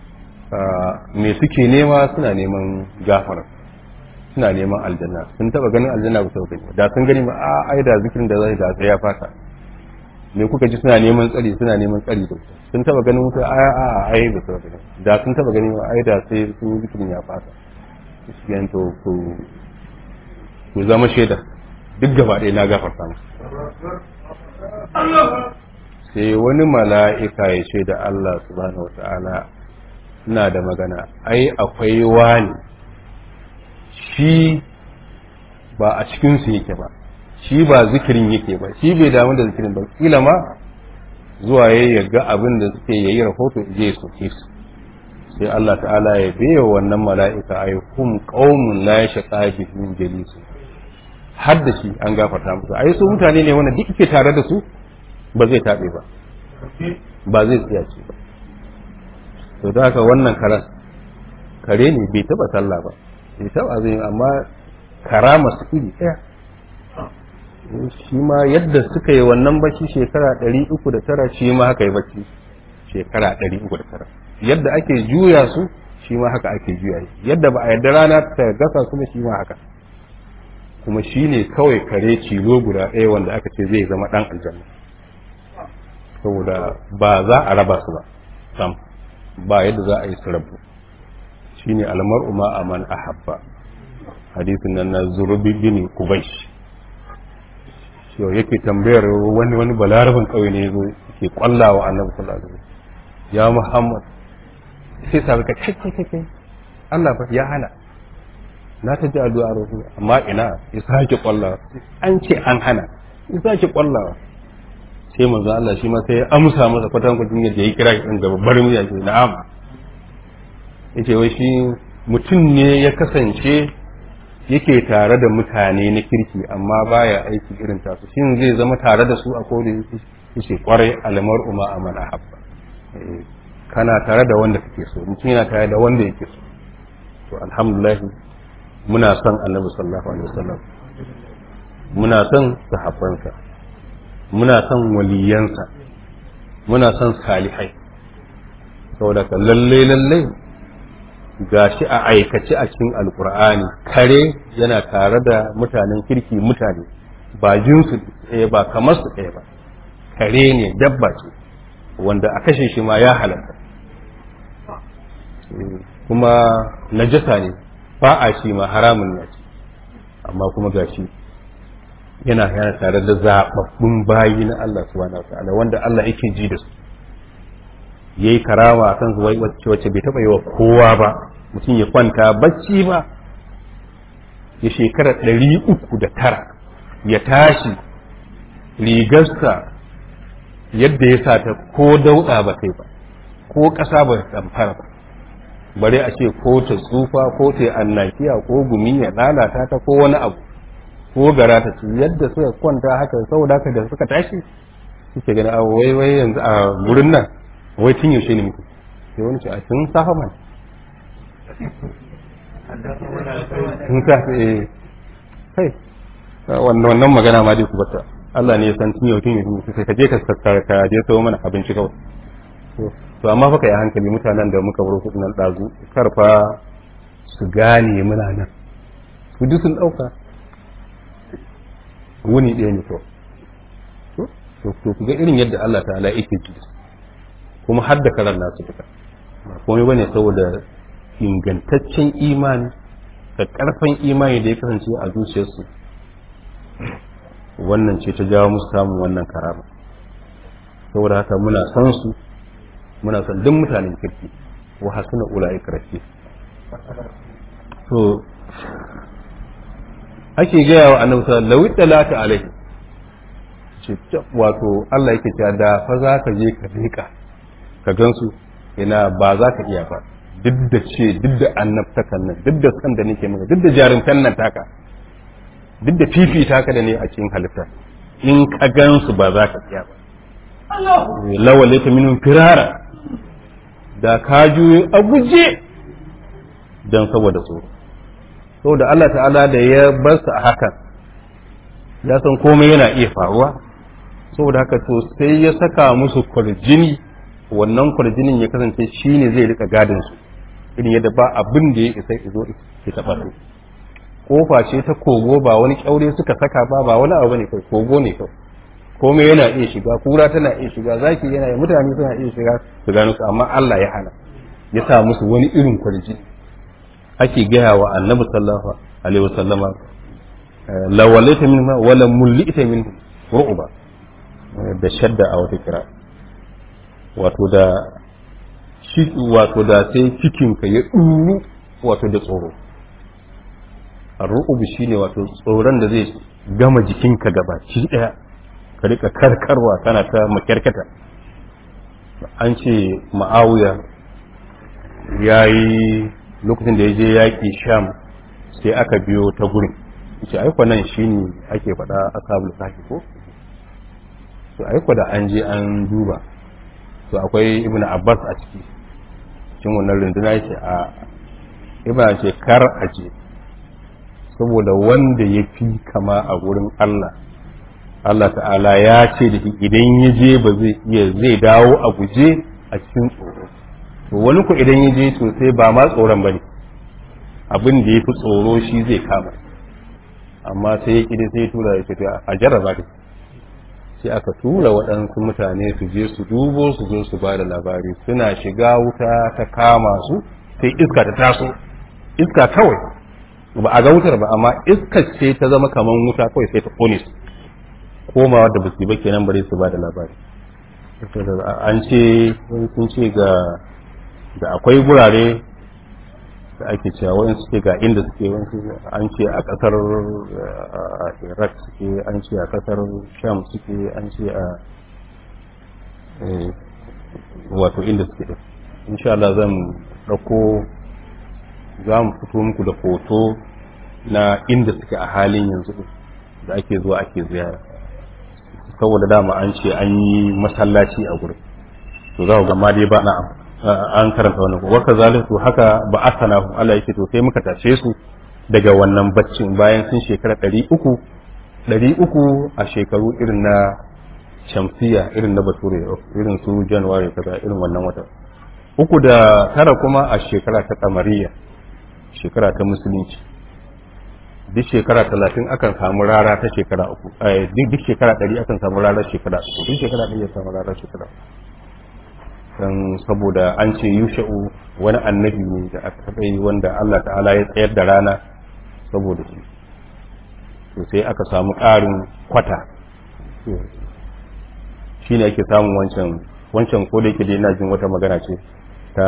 me suke nema suna neman gafara suna neman aljanna sun taba ganin aljanna ba su gani da sun gani ma a ai da zikirin da zai da sai ya fata me kuka ji suna neman tsari suna neman tsari da wuta sun taba ganin wuta a a ai ba su gani da sun taba gani ma ai da sai sun yi zikirin ya fata shi yan to ku ku zama shaida duk gaba ɗaya na gafarta musu sai wani mala'ika ya shaida Allah subhanahu wata'ala ina da magana ai akwai wani shi ba a cikinsu yake ba shi ba zikirin yake ba shi bai damu da zikirin ba kila ma zuwa ya ga abin da suke yayi rahoto je su soke su sai Allah ta'ala ya biya wannan mala'ika ay hum qaumun la yashqa bihim jalisu har da shi an gafarta musu ai su mutane ne wanda duk ke tare da su ba zai tabe ba ba zai tsaya ce ba to da haka wannan karan kare ne bai taba sallah ba bai taba zai amma karama su iri ɗaya shi ma yadda suka yi wannan bacci shekara ɗari uku da tara shi ma haka yi bacci shekara ɗari uku da tara yadda ake juya su shi ma haka ake juya shi yadda ba a yadda rana ta gasa kuma shi ma haka kuma shi ne kawai kare cilo guda ɗaya wanda aka ce zai zama ɗan aljanna saboda ba za a raba su ba sam ba yadda za a yi su rabu shi ne almar'u ma aman ahabba hadisin nan na zurubi bin kubaish shi yake tambayar wani wani balarabin kauye ne yazo yake kwallawa annabi sallallahu alaihi wasallam ya muhammad sai sa ka kai kai kai Allah ba ya hana na ta ji addu'a rasul amma ina ya sake kwallawa an ce an hana ya sake kwallawa sai manzo Allah shi ma sai ya amsa masa kwatan kwatin yadda ya kira shi din da babbar murya ce na'am yace wai shi mutum ne ya kasance yake tare da mutane na kirki amma baya aiki irin tasu shin zai zama tare da su a kodin yake kwarai alamar umma amana habba kana tare da wanda kake so mutum yana tare da wanda yake so to alhamdulillah muna son annabi sallallahu alaihi wasallam muna son sahabbansa muna son waliyansa muna son salihai saboda ka lalle lalle gashi a aikace a cikin alkur'ani kare yana tare da mutanen kirki mutane ba jinsu ɗaya ba kamar su ɗaya ba kare ne dabba ce wanda a kashe shi ma ya halatta kuma najasa ne fa'a shi ma haramun ya ce amma kuma gashi yana yana tare da zaɓaɓɓun bayi na Allah subhanahu wa ta'ala wanda Allah yake ji da su yayi karama kan su wacce wacce bai taba yi wa kowa ba mutum ya kwanta bacci ba ya shekara ɗari uku da tara ya tashi rigarsa yadda ya sa ta ko dauɗa ba kai ba ko ƙasa ba ta fara ba bare a ce ko ta tsufa ko ta annakiya ko gumi ya lalata ta ko wani abu ko gara ta ci yadda suka kwanta haka saboda haka da suka tashi suke gani a wai wai yanzu a gurin nan wai tun yaushe ne muku sai wani ce a tun safa man tun safa eh kai wannan magana ma dai ku bata Allah ne ya san tun yau tun yau sai ka je ka sassara ka je sayo mana abinci kawai to amma fa kai hankali mutanen da muka bar kudin nan dazu karfa su gane muna nan su duk sun dauka wuni ɗaya ne kawai to ku ga irin yadda Allah ta'ala yake ji kuma har da karan nasu duka ba komai bane saboda ingantaccen imani da karfan imani da ya kasance a zuciyarsu wannan ce ta jawo musu samun wannan karama saboda haka muna san su muna san duk mutanen kirki wa hasuna ula'ika rafi to ake gaya wa annabi sallallahu alaihi wasallam lawita alaihi ce wato Allah yake cewa da fa za ka je ka rika ka gansu ina ba za ka iya ba duk da ce duk da annabtakan nan duk da san da nake maka duk da jarumtan nan taka duk da fifita ka da ne a cikin halitta in ka gansu ba za ka iya ba lawale ta minun firara da ka juyo a guje don saboda tsoro saboda Allah ta'ala da ya bar su a hakan ya san komai yana iya faruwa saboda haka to sai ya saka musu kwarjini wannan kwarjinin ya kasance shi ne zai rika gadin su irin yadda ba abin da ya isa izo ya taba su kofa ce ta kogo ba wani kyaure suka saka ba ba wani abu ne kai kogo ne kai komai yana iya shiga kura tana iya shiga zaki yana iya mutane suna iya shiga su gano su amma Allah ya hana ya sa musu wani irin kwarjini ake gaya wa annabi sallallahu alaihi wasallama lawalaita minha wala mulita minhu ru'ba da shadda a wata kira wato da shi wato da sai cikin ka ya duru wato da tsoro ru'ubu shine wato tsoron da zai gama jikinka gaba ci daya ka rika karkarwa kana ta makyarkata an ce ma'awiya ya yi lokacin da ya je yaƙi sham sai aka biyo ta gurin ce aiko nan shi ne ake faɗa ashabul kahfi ko to aiko da an je an duba to akwai ibnu abbas a ciki cikin wannan runduna yace a ibnu ce kar a je saboda wanda ya fi kama a gurin Allah Allah ta'ala ya ce da shi idan ya je ba zai iya zai dawo a guje a cikin tsoro to wani ku idan ya je to sai ba ma tsoron bane abin da ya fi tsoro shi zai kama amma sai ya ƙi sai tura ya ce a jarraba ka sai aka tura waɗansu mutane su je su dubo su zo su ba da labari suna shiga wuta ta kama su sai iska ta taso iska kawai ba a ga wutar ba amma iska ce ta zama kamar wuta kawai sai ta kone su komawa da basu ba kenan bare su ba da labari an ce sun ce ga da akwai gurare da ake cewa wani suke ga inda suke wani an ce a kasar iraq suke an ce a kasar sham suke an ce a wato inda suke da insha Allah zan ɗauko za mu fito muku da hoto na inda suke a halin yanzu da ake zuwa ake ziyara saboda dama an ce an yi masallaci a gurin to za ku ga dai ba na an karanta wannan wa kazaliku haka ba asana Allah yake to sai muka tashe su daga wannan baccin bayan sun shekara ɗari uku ɗari uku a shekaru irin na shamsiya irin na bature irin su januwari kaza irin wannan wata uku da tara kuma a shekara ta kamariya shekara ta musulunci duk shekara talatin akan samu rara ta shekara uku duk shekara ɗari akan samu rara shekara uku duk shekara ɗari ya samu rara shekara uku dan saboda an ce yusha'u wani annabi ne da aka taɓa yi wanda Allah ta'ala ya tsayar da rana saboda shi to sai aka samu ƙarin kwata shi ne ake samun wancan wancan ko da yake dai ina jin wata magana ce ta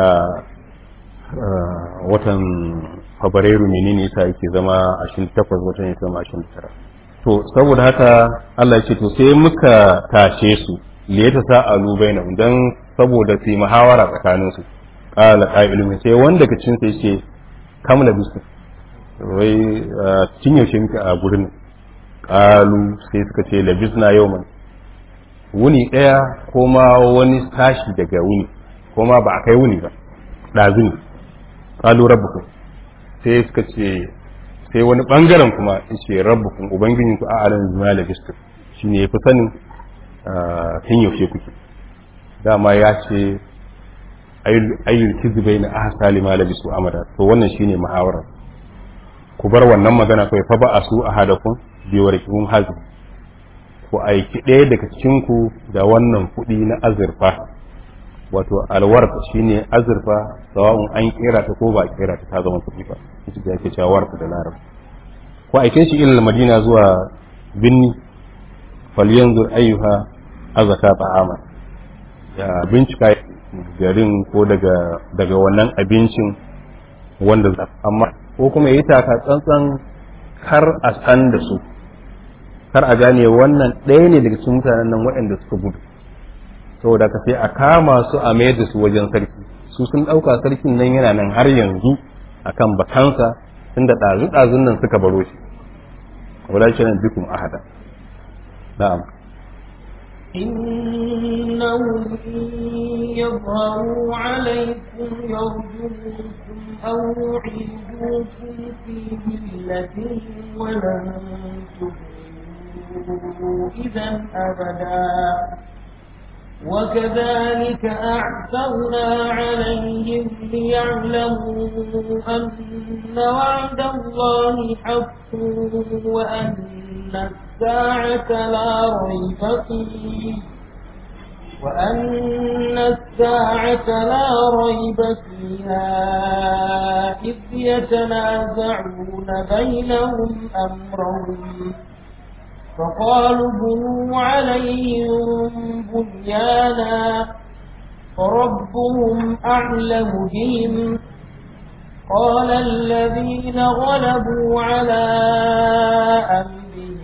watan fabrairu menene yasa yake zama 28 watan ya zama 29 to saboda haka Allah ya ce to sai muka tashe su liyata sa'alu bainahum dan saboda su yi muhawara tsakanin su qala qa'ilun sai wanda ka cin sai ce kam labistu wai cin yaushe muke a gurin qalu sai suka ce labisna yawman wuni daya ko ma wani tashi daga wuni ko ma ba a kai wuni ba dazu ne qalu rabbukum sai suka ce sai wani bangaren kuma yace rabbukum ubangijinku a'alan zuma labistu shine yafi sanin tun yaushe kuke dama ya ce ayyul kizbai na ahsa lima labisu amada to wannan shine muhawara ku bar wannan magana kai fa ba asu ahadakum bi warqihum hazm ku aiki ɗaya daga cikin ku da wannan kuɗi na azurfa wato alwarf shine azurfa sawa'un an kera ta ko ba kera ta ta zama kuɗi ba ita da yake cewa warf da larab ku aike shi ilal madina zuwa binni falyanzur ayyuha azaka ta'ama ya bincika garin ko daga daga wannan abincin wanda amma ko kuma yi taka tsantsan kar a san da su kar a gane wannan ɗaya ne daga cikin mutanen nan waɗanda suka gudu saboda ka sai a kama su a mayar da su wajen sarki su sun ɗauka sarkin nan yana nan har yanzu akan bakansa tunda ɗazu-ɗazun nan suka baro shi wala shi nan bikum ahada na'am إنهم إن يظهروا عليكم يرجوكم أو يعيدوكم في ملتهم ولن تفلحوا إذا أبدا وكذلك أعثرنا عليهم ليعلموا أن وعد الله حق وأن الساعة لا ريب فيه وأن الساعة لا ريب فيها إذ يتنازعون بينهم أمرهم فقالوا بنوا عليهم بنيانا فربهم أعلم بهم قال الذين غلبوا على أمرهم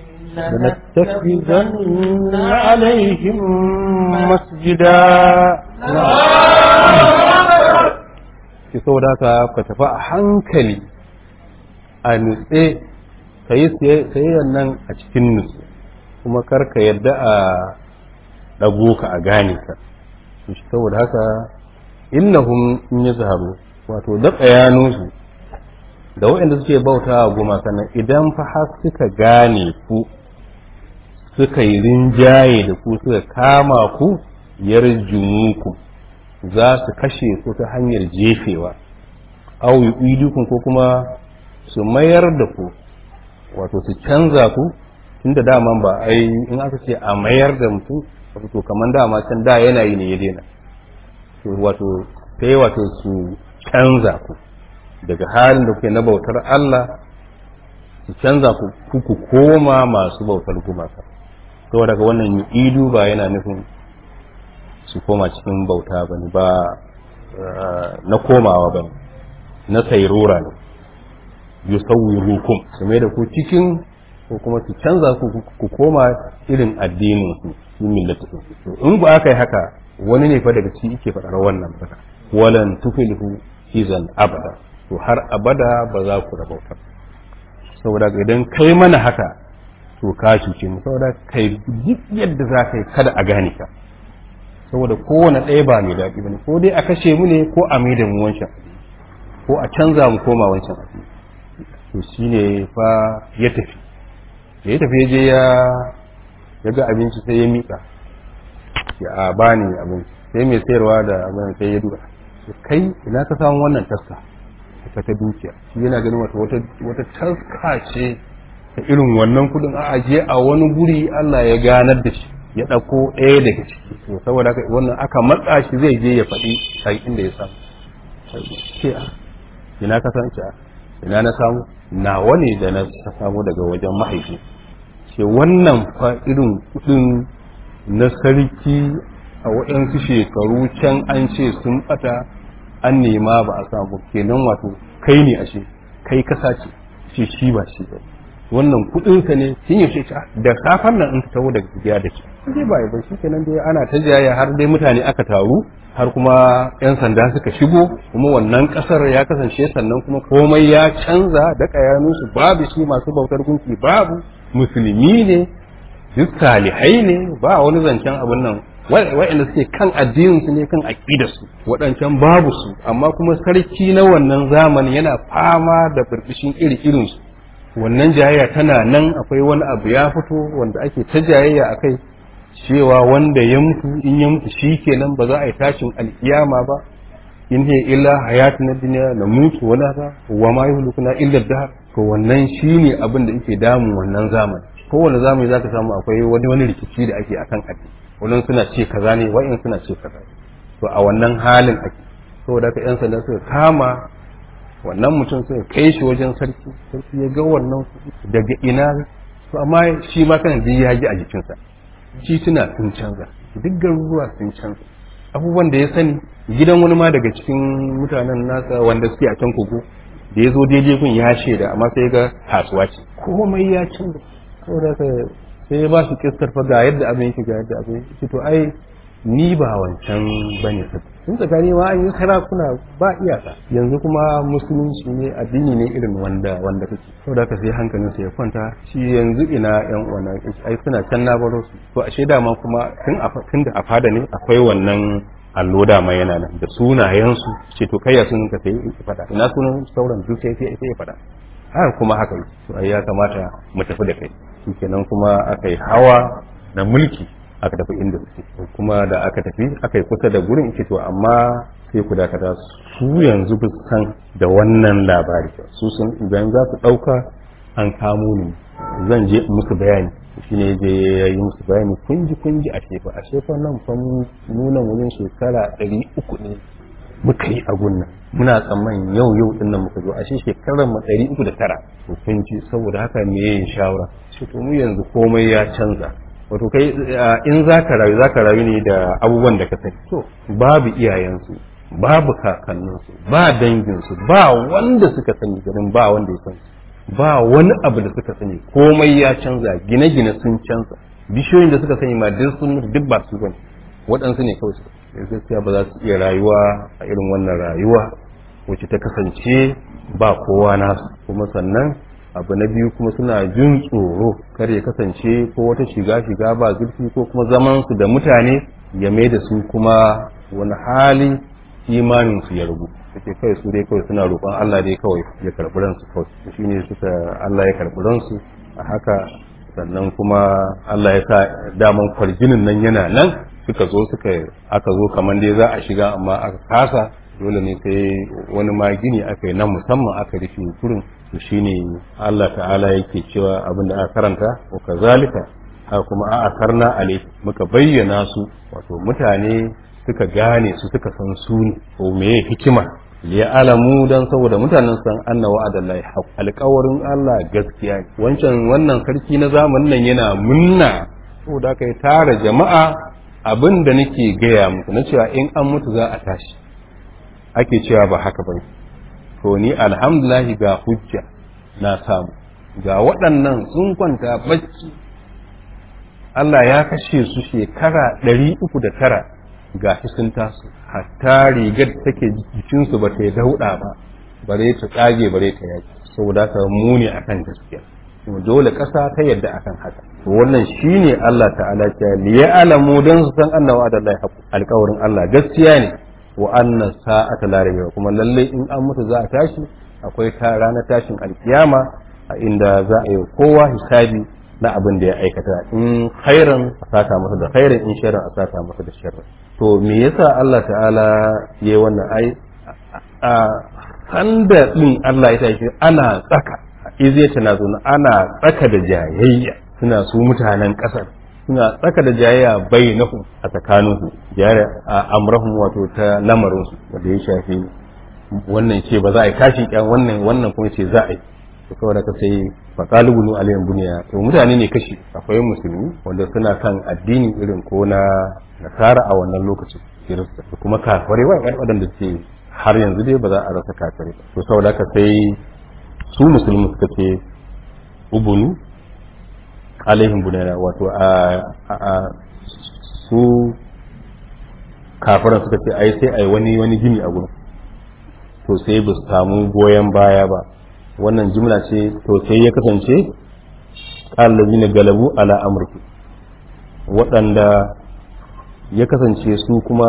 لنتخذن عليهم مسجدا ki saboda haka ka tafi a hankali a nutse ka yi sayayyar nan a cikin nutse kuma kar ka yadda a ɗago ka a gane ka shi saboda haka innahum in ya zaharu wato da tsayaninsu da waɗanda suke bauta a gumaka nan idan fa har suka gane ku suka yi rinjaye da ku suka kama ku yarjumuku za su kashe ku ta hanyar jefewa au yu'idukun ko kuma su mayar da ku wato su canza ku tunda daman ba ai in aka ce a mayar da mutum wato kamar dama can da yana yi ne ya daina to wato sai wato su canza ku daga halin da kuke na bautar Allah su canza ku ku koma masu bautar gumaka to daga wannan idu ba yana nufin su koma cikin bauta bane ba na komawa bane na sairora ne yusawwirukum su mai da ku cikin ko kuma su canza ku ku koma irin addinin su su millatu to in ba aka yi haka wani ne fa daga ciki yake faɗar wannan ba walan tufilhu izan abada to har abada ba za ku rabauta saboda idan kai mana haka to ka cuce mu saboda kai duk yadda za ka yi kada a gane ka saboda kowane ɗaya ba mai daɗi bane ko dai a kashe mu ne ko a mai da mu wancan ko a canza mu koma wancan abu to shine fa ya tafi da ya tafi ya je ya ga abinci sai ya miƙa ya a bani abinci sai mai sayarwa da abin sai ya duba kai ina ka samu wannan taska ta ta dukiya shi yana ganin wata wata taska ce ta irin wannan kudin a ajiye a wani guri Allah ya ganar da shi ya ɗauko ɗaya daga ciki to saboda haka wannan aka matsa shi zai je ya faɗi a inda ya samu ce a ina ka san ce ina na samu nawa ne da na samu daga wajen mahaifi ce wannan fa irin kudin na sarki a waɗansu shekaru can an ce sun ɓata an nema ba a samu kenan wato kai ne ashe kai kasa ce ce shi ba shi ba wannan kuɗinsa ne sun yi shi da safan nan in ka taho daga gida da shi dai ba ba shi kenan dai ana ta jaya har dai mutane aka taru har kuma yan sanda suka shigo kuma wannan kasar ya kasance sannan kuma komai ya canza da kayanunsu babu shi masu bautar gunki babu musulmi ne duk salihai ne ba wani zancen abin nan waɗanda suke kan addininsu ne kan aƙidarsu waɗancan babu su amma kuma sarki na wannan zamani yana fama da birbishin iri irinsu wannan jayayya tana nan akwai wani abu ya fito wanda ake ta jayayya a kai cewa wanda ya mutu in ya mutu shi kenan ba za a yi tashin alkiyama ba in hiya illa hayatu na duniya na mutu wala ta wa ma yuhlikuna illa dahar to wannan shine abin da yake damun wannan zamani kowane zamani zaka samu akwai wani wani rikici da ake akan addini wannan suna ce kaza ne wa'in suna ce kaza to a wannan halin ake saboda haka yan sanda suka kama wannan mutum suka kai shi wajen sarki sarki ya ga wannan daga ina to amma shi ma kana da ya ji a jikinsa tituna sun canza duk garuruwa sun canza abubuwan da ya sani gidan wani ma daga cikin mutanen nasa wanda suke a can kogo da ya zo daidai kun ya shaida amma sai ga kasuwa ce komai ya canza saboda sai ya ba shi kistar fa ga yadda abin yake ga yadda abin yake to ai ni ba wancan bane sun tsakani ma an yi sarakuna ba iyaka yanzu kuma musulunci ne addini ne irin wanda wanda kake saboda haka sai hankalin sa ya kwanta shi yanzu ina yan wannan ai suna can na baro su to ashe dama kuma tun a tun da a fada ne akwai wannan allo dama yana nan da sunayen su ce to kai ya sunan ka sai ya fada ina sunan sauran duk sai sai ya fada haka kuma haka to ai ya kamata mu tafi da kai kenan kuma aka yi hawa na mulki aka tafi inda suke kuma da aka tafi aka yi kusa da gurin ike to amma sai ku dakata su yanzu ba san da wannan labari su sun idan za su ɗauka an kamo ni zan je musu bayani shi ne je ya yi musu bayani kunji kunji a shefa a shefa nan fa nuna wajen shekara ɗari uku ne muka yi a gunnan muna tsammanin yau yau din nan muka zo ashe shekarar mu ɗari uku da tara to kun ji saboda haka me yin shawara shi to mu yanzu komai ya canza wato kai in za ka rayu za ka rayu ne da abubuwan da ka sani to babu iyayensu babu kakanninsu ba danginsu ba wanda suka sani garin ba wanda ya sani ba wani abu da suka sani komai ya canza gine-gine sun canza bishiyoyin da suka sani ma duk sun duk ba su bane waɗansu ne kawai gaskiya ba za su iya rayuwa a irin wannan rayuwa wacce ta kasance ba kowa nasu kuma sannan abu na biyu kuma suna jin tsoro kar ya kasance ko wata shiga shiga ba zurfi ko kuma zaman su da mutane ya mai da su kuma wani hali imanin su ya rubu take kai su dai kawai suna roƙon Allah dai kawai ya karɓi ransu kawai shine suka Allah ya karɓi ransu a haka sannan kuma Allah ya sa daman kwarjinin nan yana nan suka zo suka aka zo kamar dai za a shiga amma aka kasa dole ne sai wani ma gini aka yi na musamman aka rufe kurin to shine Allah ta'ala yake cewa abin da aka karanta wa kazalika haka kuma a asarna alai muka bayyana su wato mutane suka gane su suka san su ne ko meye hikima ya alamu dan saboda mutanen san anna wa'adallahi haq alƙawarin Allah gaskiya ne wancan wannan sarki na zamanin nan yana munna saboda kai tara jama'a abin da nake gaya muku na cewa in an mutu za a tashi ake cewa ba haka ba to ni alhamdulahi ga hujja na samu ga waɗannan sun kwanta bacci Allah ya kashe su shekara ɗari uku da tara ga shi sun taso hatta rigar take jikinsu ba ta yi dauɗa ba bare ta tsage bare ta yaki saboda haka muni akan gaskiya dole ƙasa ta yadda akan haka wannan shine Allah ta'ala ya liya alamu don su san annawa da Allah alƙawarin Allah gaskiya ne wa anna sa'ata la rayba kuma lalle in an mutu za a tashi akwai ta ranar tashin alkiyama a inda za a yi kowa hisabi na abin da ya aikata in khairan a saka masa da khairan in sharran a saka masa da sharran to me yasa Allah ta'ala yayi wannan ai a sanda din Allah ya tashi ana tsaka izai tana zo ana tsaka da jayayya suna su mutanen kasar suna tsaka da jayayya bainahum a tsakaninsu jayayya a amrahum wato ta lamarinsu wanda ya shafi wannan ce ba za a yi kashi kyan wannan wannan kuma ce za a yi to saboda ka sai fa qalibun alayhim bunya to mutane ne kashi akwai musulmi wanda suna kan addini irin ko na nasara a wannan lokacin kirista da kuma kafirai wai wadanda ce har yanzu dai ba za a rasa kafirai to saboda ka sai su musulmi suka ce ubunu alaihim bunana wato a su kafiran suka ce ai sai ai wani wani gini a gurin to sai ba su samu goyon baya ba wannan jimla ce to sai ya kasance na galabu ala amurki waɗanda ya kasance su kuma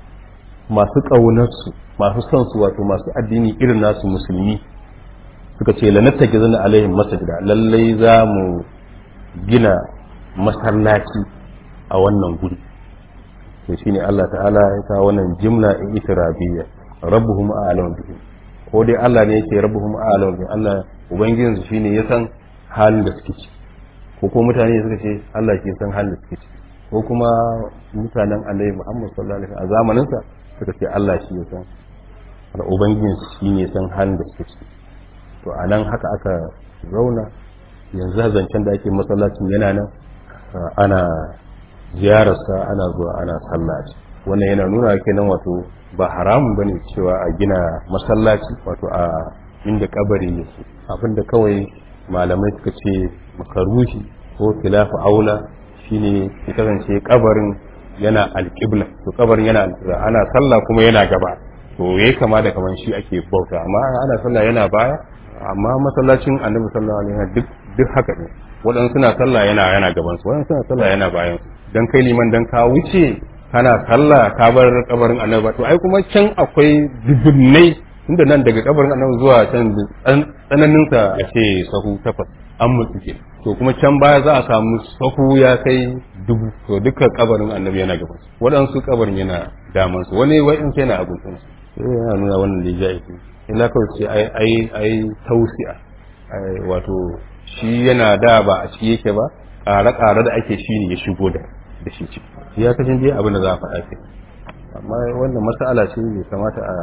masu ƙaunarsu masu son su wato masu addini irin nasu musulmi suka ce lanatta gizan alaihim masajida lallai za mu gina masallaci a wannan guri to shine Allah ta'ala ya kawo wannan jimla in itirabiyya rabbuhum a'lamu bihim ko dai Allah ne yake rabbuhum a'lamu bihim Allah ubangijin su shine ya san halin da suke ci ko ko mutane suka ce Allah ke san halin da suke ci ko kuma mutanen Annabi Muhammad sallallahu alaihi wasallam a zamanin sa suka ce Allah shi ya san da ubangijin su shine ya san halin da suke ci to anan haka aka zauna yanzu zancen da ake masallacin yana nan ana ziyararsa ana zuwa ana sallah wannan yana nuna kenan wato ba haramun bane cewa a gina masallaci wato a inda kabari yake abinda kawai malamai suka ce makaruhi ko khilafu aula shine ya kasance kabarin yana alƙibla to kabarin yana alƙibla ana sallah kuma yana gaba to yayi kama da kaman shi ake bauta amma ana sallah yana baya amma masallacin annabi sallallahu alaihi wasallam duk duk haka ne waɗansu suna sallah yana yana gaban su waɗansu suna sallah yana bayan su dan kai liman dan ka wuce kana sallah ka bar kabarin annabi to ai kuma can akwai dubunnai tunda nan daga kabarin annabi zuwa can tsananin sa ya ce sahu takwas an mutu ke to kuma can baya za a samu sahu ya kai dubu to dukkan kabarin annabi yana gaban su waɗansu kabarin yana daman su wani wa'in sai na abun su sai yana nuna wannan da ya illa kawai ce ai ai ai tausi'a wato shi yana da ba a ciki yake ba ƙare-ƙare da ake shi ne ya shigo da da shi ciki ya kashin dai abin da za a faɗa ke amma wannan masala ce bai kamata a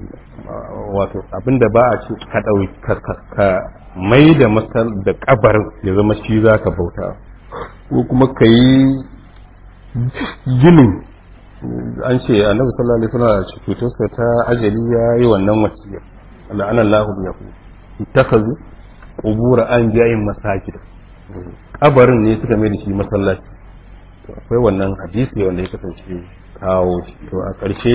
wato abin da ba a ce ka ɗauki ka mai da masal da kabarin ya zama shi za ka bauta ko kuma ka yi ginin an ce annabi sallallahu alaihi wasallam a cutarsa ta ajali ya yi wannan wasiya la'ana Allahu bi yaqul ittakazu qubur anbiya'in masajid kabarin ne suka mai da shi masallaci to akwai wannan hadisi wanda ya kasance kawo shi to a ƙarshe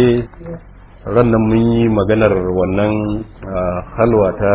rannan mun yi maganar wannan halwa ta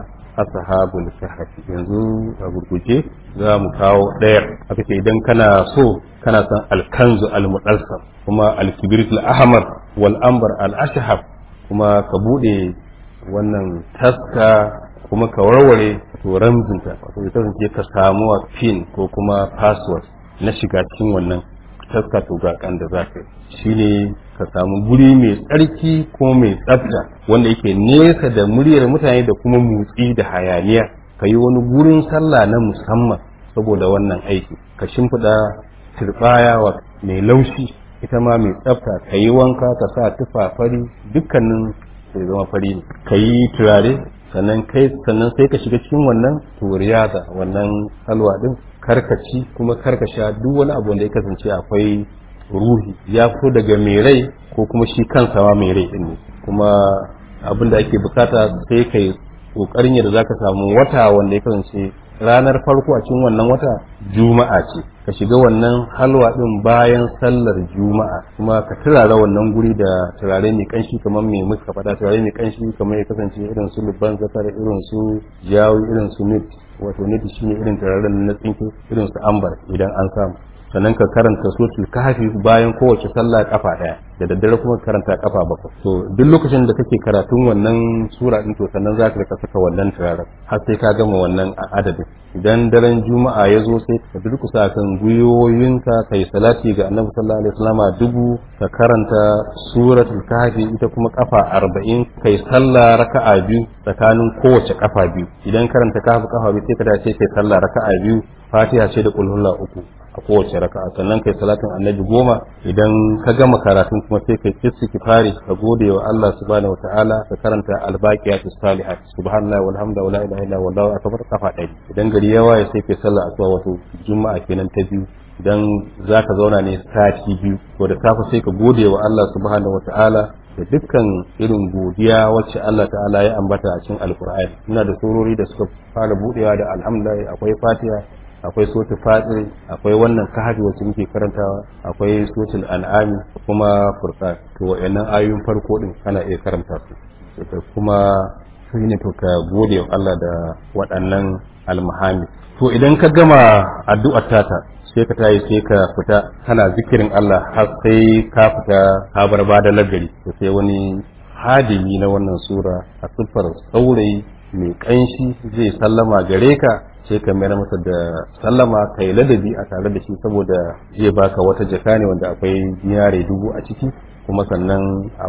ashabul kahfi yanzu a gurguje za mu kawo ɗayar aka ce idan kana so kana san alkanzu almudassar kuma alkibrit al-ahmar wal ambar al-ashhab kuma ka bude wannan taska kuma ka warware to ramzinta wato ita ce ka samu pin ko kuma password na shiga cikin wannan taska to ga kan da za ka shine ka samu guri mai tsarki ko mai tsafta wanda yake nesa da muryar mutane da kuma motsi da hayaniya ka yi wani gurin sallah na musamman saboda wannan aiki ka shimfiɗa turbaya wa mai laushi ita ma mai tsafta ka yi wanka ka sa tufa fari dukkanin sai zama fari ne ka yi turare sannan kai sannan sai ka shiga cikin wannan to riyaza wannan halwa din karkaci kuma karkasha duk wani abu wanda ya kasance akwai ruhi ya fito daga mai rai ko kuma shi kansa ma mai rai din ne kuma abin da ake bukata sai kai kokarin yadda zaka samu wata wanda ya kasance ranar farko a cikin wannan wata juma'a ce ka shiga wannan halwa din bayan sallar juma'a kuma ka turara wannan guri da turare mai kanshi kamar mai muka faɗa turare mai kanshi kamar ya kasance irin su lubban zakar irin su jawi irin su nit wato nit shine irin turaren na tsinke irin su ambar idan an samu sannan ka karanta suratul kahfi bayan kowace sallah kafa daya da daddare kuma ka karanta kafa bakwai to duk lokacin da kake karatun wannan sura din to sannan za ka rika saka wannan turaren har sai ka gama wannan adadin idan daren juma'a ya zo sai ka durkusa kan gwiwoyinka kai salati ga annabi sallallahu alaihi wasallama dubu ka karanta suratul kahfi ita kuma kafa arba'in kai sallah raka'a biyu tsakanin kowace kafa biyu idan karanta kahfi kafa biyu sai ka dace kai sallah raka'a biyu fatiha ce da kulhulla uku a kowace raka'a sannan kai salatin annabi goma idan ka gama karatun kuma sai kai istighfari ka gode wa Allah subhanahu wataala ka karanta albaqiyatus salihat subhanallahi walhamdulillahi wala ilaha illa wallahu akbar kafa ɗari idan gari ya waye sai kai sallah asuba wato juma'a kenan ta biyu idan zaka zauna ne sati biyu to da safe sai ka gode wa Allah subhanahu wataala da dukkan irin godiya wacce Allah ta'ala ya ambata a cikin alkur'ani ina da surori da suka fara budewa da alhamdulillah akwai fatiha akwai sotul fatir akwai wannan kahfi wacce muke karantawa akwai sotul an'ami kuma furqan to wayannan ayoyin farko din kana iya karanta su to kuma sai ne to ka gode wa Allah da waɗannan almahami to idan ka gama addu'ar tata sai ka tayi sai ka fita kana zikirin Allah har sai ka fita ka bar bada lagari to sai wani hadimi na wannan sura a siffar saurayi mai kanshi zai sallama gare ka sai ka mayar masa da sallama ka yi ladabi a tare da shi saboda zai baka wata jaka ne wanda akwai dinare dubu a ciki kuma sannan a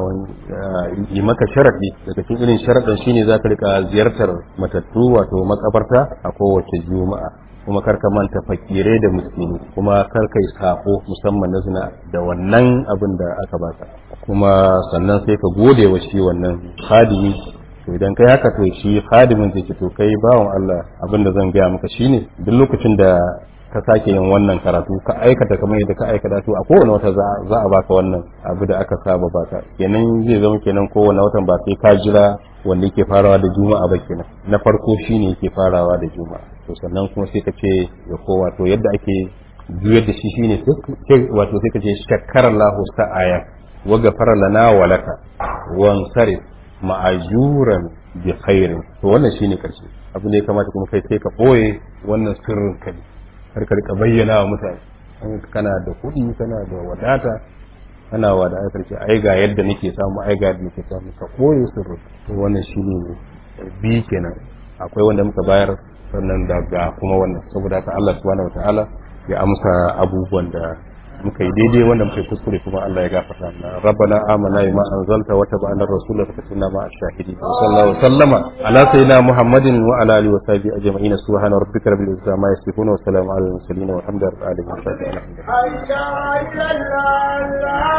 yi maka sharaɗi daga cikin irin sharaɗin shine za ka rika ziyartar matattu wato makabarta a kowace juma'a kuma kar ka manta fakirai da miskini kuma kar kai sako musamman na zina da wannan abin da aka baka kuma sannan sai ka gode wa shi wannan hadimi to idan kai haka to shi hadimin zai ce to kai bawan Allah abin da zan gaya maka shine duk lokacin da ka sake yin wannan karatu ka aikata kamar yadda ka aikata to a kowane wata za a baka wannan abu da aka saba baka kenan zai zama kenan kowane watan ba sai ka jira wanda yake farawa da juma'a ba kenan na farko shine yake farawa da juma'a to sannan kuma sai ka ce ya kowa to yadda ake juyar da shi shine wato sai ka ce shakkara Allahu sa'aya wa ghafara lana wa laka wan sarif ma'ajuran bi khairin to wannan shine karshe abu ne kamata kuma kai sai ka boye wannan sirrin ka har ka rika bayyana wa mutane kana da kuɗi kana da wadata kana wa da karshe ai ga yadda nake samu ai ga yadda nake samu ka boye sirrin to wannan shine bi kenan akwai wanda muka bayar sannan daga kuma wannan saboda haka Allah subhanahu wataala ya amsa abubuwan da muka yi daidai wanda muka yi kuskure kuma Allah ya gafarta mana rabbana amana bima anzalta wa tabana rasulaka fatina ma ashahidi wa sallallahu wa sallama ala sayyidina muhammadin wa ala alihi wa sahbihi ajma'in subhana rabbika rabbil izzati ma yasifun wa salamun ala al mursalin wa alhamdulillahi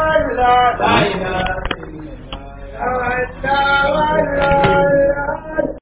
rabbil alamin